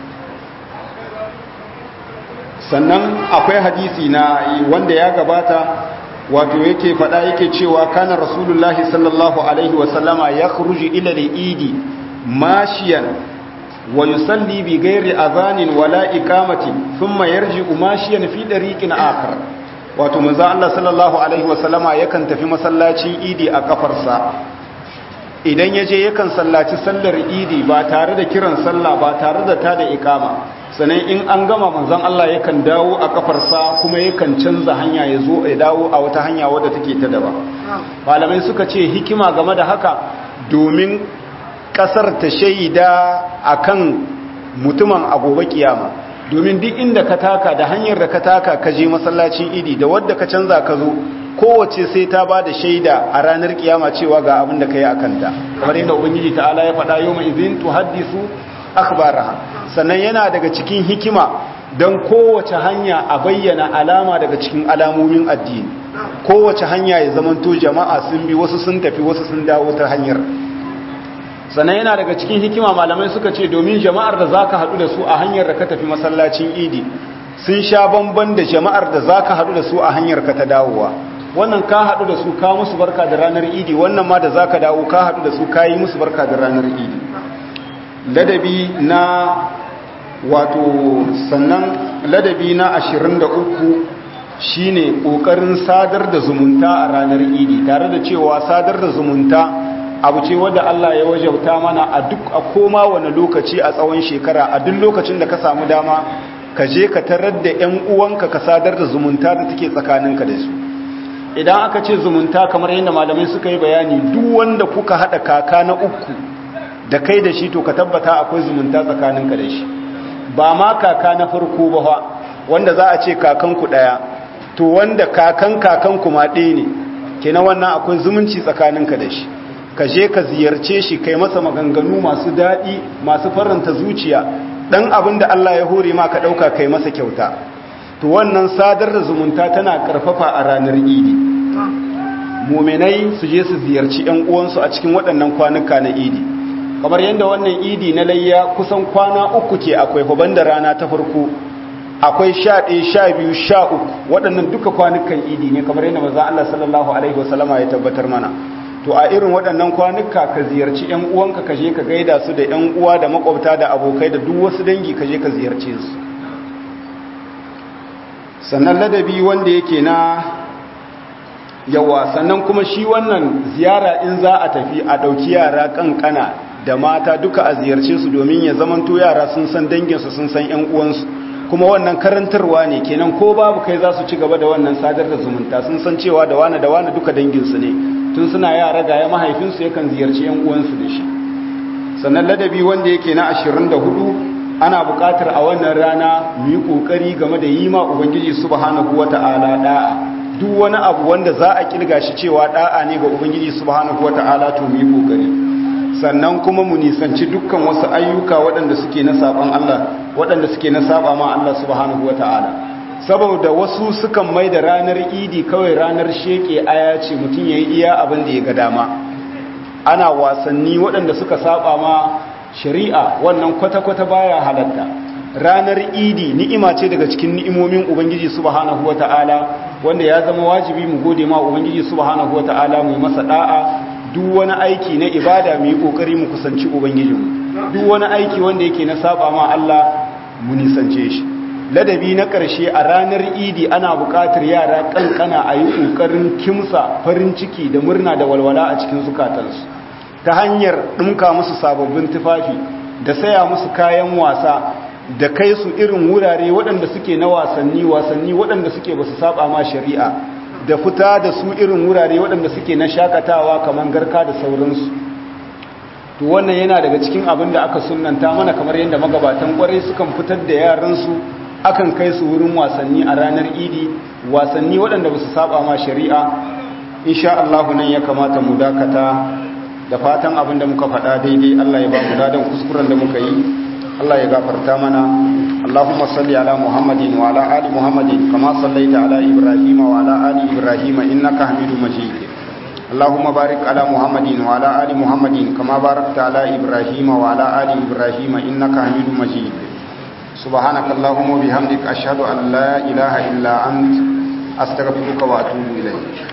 sannan akwai hadisi na wanda ya gabata wato yake fada yake cewa kana rasulullahi sallallahu alaihi wasallama ya khuruji ila al-idi mashiyan wa yusalli bi ghairi adhanin wala iqamati thumma yarji'u mashiyan fi dariqin akhar wato manzo Allah sallallahu alaihi wasallama yakan tafi masallacin idi a kafarsa idan yaje yakan sallaci sallar idi ba tare da kiran sallah ba tare da tada ikama sannan in an gama manzon Allah yakan dawo a kafarsa kuma yakan canza hanya ya zo ya dawo a wata hanya wadda take ta daban malamai suka ce hikima game da haka domin kasar ta shaida akan mutumin a gobe kiyama domin duk inda ka taka da hanyar da ka taka ka je masallacin idi da wadda ka canza ka zo kowace sai ta ba da shaida a ranar kiyama cewa ga abin da ka yi a kanta kamar yadda ubangiji ta'ala ya faɗa yau mai izin tuhaddisu akhbaraha sannan yana daga cikin hikima don kowace hanya a bayyana alama daga cikin alamomin addini kowace hanya ya zamanto jama'a sun bi wasu sun tafi wasu sun dawo ta hanyar sannan yana daga cikin hikima malamai suka ce domin jama'ar da zaka haɗu da su a hanyar da ka tafi masallacin idi sun sha bamban da jama'ar da zaka haɗu da su a hanyar ka ta dawowa wannan ka haɗu da su ka musu barka da ranar idi wannan ma da zaka dawo ka haɗu da su ka yi musu barka da ranar idi ladabi na wato sannan ladabi na 23 shine kokarin sadar da zumunta a ranar idi tare da cewa sadar da zumunta abu ce wadda Allah ya wajauta mana a duk a koma wani lokaci a tsawon shekara a duk lokacin da ka samu dama ka je ka tarar da ƴan uwanka ka sadar da zumunta da take tsakaninka da su idan aka ce zumunta kamar yadda malamai suka yi bayani duk wanda kuka hada kaka na uku da kai da shi to ka tabbata akwai zumunta tsakaninka da shi ba ma kaka na farko ba fa wanda za a ce kakanku daya to wanda kakan kakanku ma ɗaya ne kenan wannan akwai zumunci tsakaninka da shi ka je ka ziyarce shi kai masa maganganu masu daɗi masu faranta zuciya ɗan abin da Allah ya hore ma ka ɗauka kai masa kyauta to wannan sadar da zumunta tana ƙarfafa a ranar idi muminai su je su ziyarci ‘yan uwansu a cikin waɗannan kwanuka na idi kamar yadda wannan idi na layya kusan kwana uku ke akwai huban da rana ta farko akwai sha ɗaya sha biyu sha uku waɗannan duka kwanukan idi ne kamar yadda maza Allah sallallahu alaihi wasallama ya tabbatar mana to a irin waɗannan kwanuka ka ziyarci ‘yan uwanka ka je ka gaida su da ‘yan uwa da makwabta da abokai da duk wasu dangi ka je ka ziyarce su sannan ladabi wanda yake na yawa sannan kuma shi wannan ziyara in za a tafi a ɗauki yara ƙanƙana da mata duka a ziyarce su domin ya zamanto yara sun san danginsu sun san ‘yan uwansu kuma wannan karantarwa ne kenan ko babu kai za su ci gaba da wannan sadar da zumunta sun san cewa da wane da wane duka danginsu ne tun suna yara ga ya mahaifinsu yakan ziyarci ‘yan uwansu da shi sannan ladabi wanda yake na ashirin da hudu ana buƙatar a wannan rana mu yi ƙoƙari game da yi ma ubangiji subhanahu wata'ala da'a duk wani abu wanda za a kirga shi cewa da'a ne ga ubangiji subhanahu wata'ala to mu yi ƙoƙari sannan kuma mu nisanci dukkan wasu ayyuka waɗanda suke na saban Allah waɗanda suke na saba ma Allah subhanahu wata'ala saboda wasu sukan mai da ranar idi kawai ranar sheke aya ce mutum ya yi iya abin da ya ga dama ana wasanni waɗanda suka saba ma shari'a wannan kwata-kwata baya halatta ranar idi ni'ima ce daga cikin ni'imomin ubangiji subhanahu wata'ala wanda ya zama wajibi mu gode ma ubangiji subhanahu wata'ala mu masa da'a duk wani aiki na ibada mu yi kokari mu kusanci ubangijinmu duk wani aiki wanda yake na saba ma Allah mu nisance shi ladabi na ƙarshe a ranar idi ana buƙatar yara ƙanƙana a yi ƙoƙarin kimsa farin ciki da murna da walwala a cikin zukatansu ta hanyar ɗumka musu sababbin tufafi da saya musu kayan wasa da kai su irin wurare waɗanda suke na wasanni wasanni waɗanda suke ba su saba ma shari'a da fita da su irin wurare waɗanda suke na shakatawa kamar garka da sauransu to wannan yana daga cikin abin da aka sunanta mana kamar yadda magabatan kwarai sukan fitar da yaransu akan kai su wurin wasanni a ranar idi wasanni waɗanda ba su saba ma shari'a insha Allah nan ya kamata mu dakata da fatan abin da muka faɗa daidai Allah ya ba mu dadan kuskuren da muka yi Allah ya gafarta mana Allahumma salli ala Muhammadin wa ala ali Muhammadin kama sallaita ala Ibrahim wa ala ali Ibrahim innaka Hamidum Majid Allahumma barik ala Muhammadin wa ala ali Muhammadin kama barakta ala Ibrahim wa ala ali Ibrahim innaka Hamidum Majid سبحانك اللهم وبحمدك أشهد أن لا إله إلا أنت أستغفرك وأتوب إليك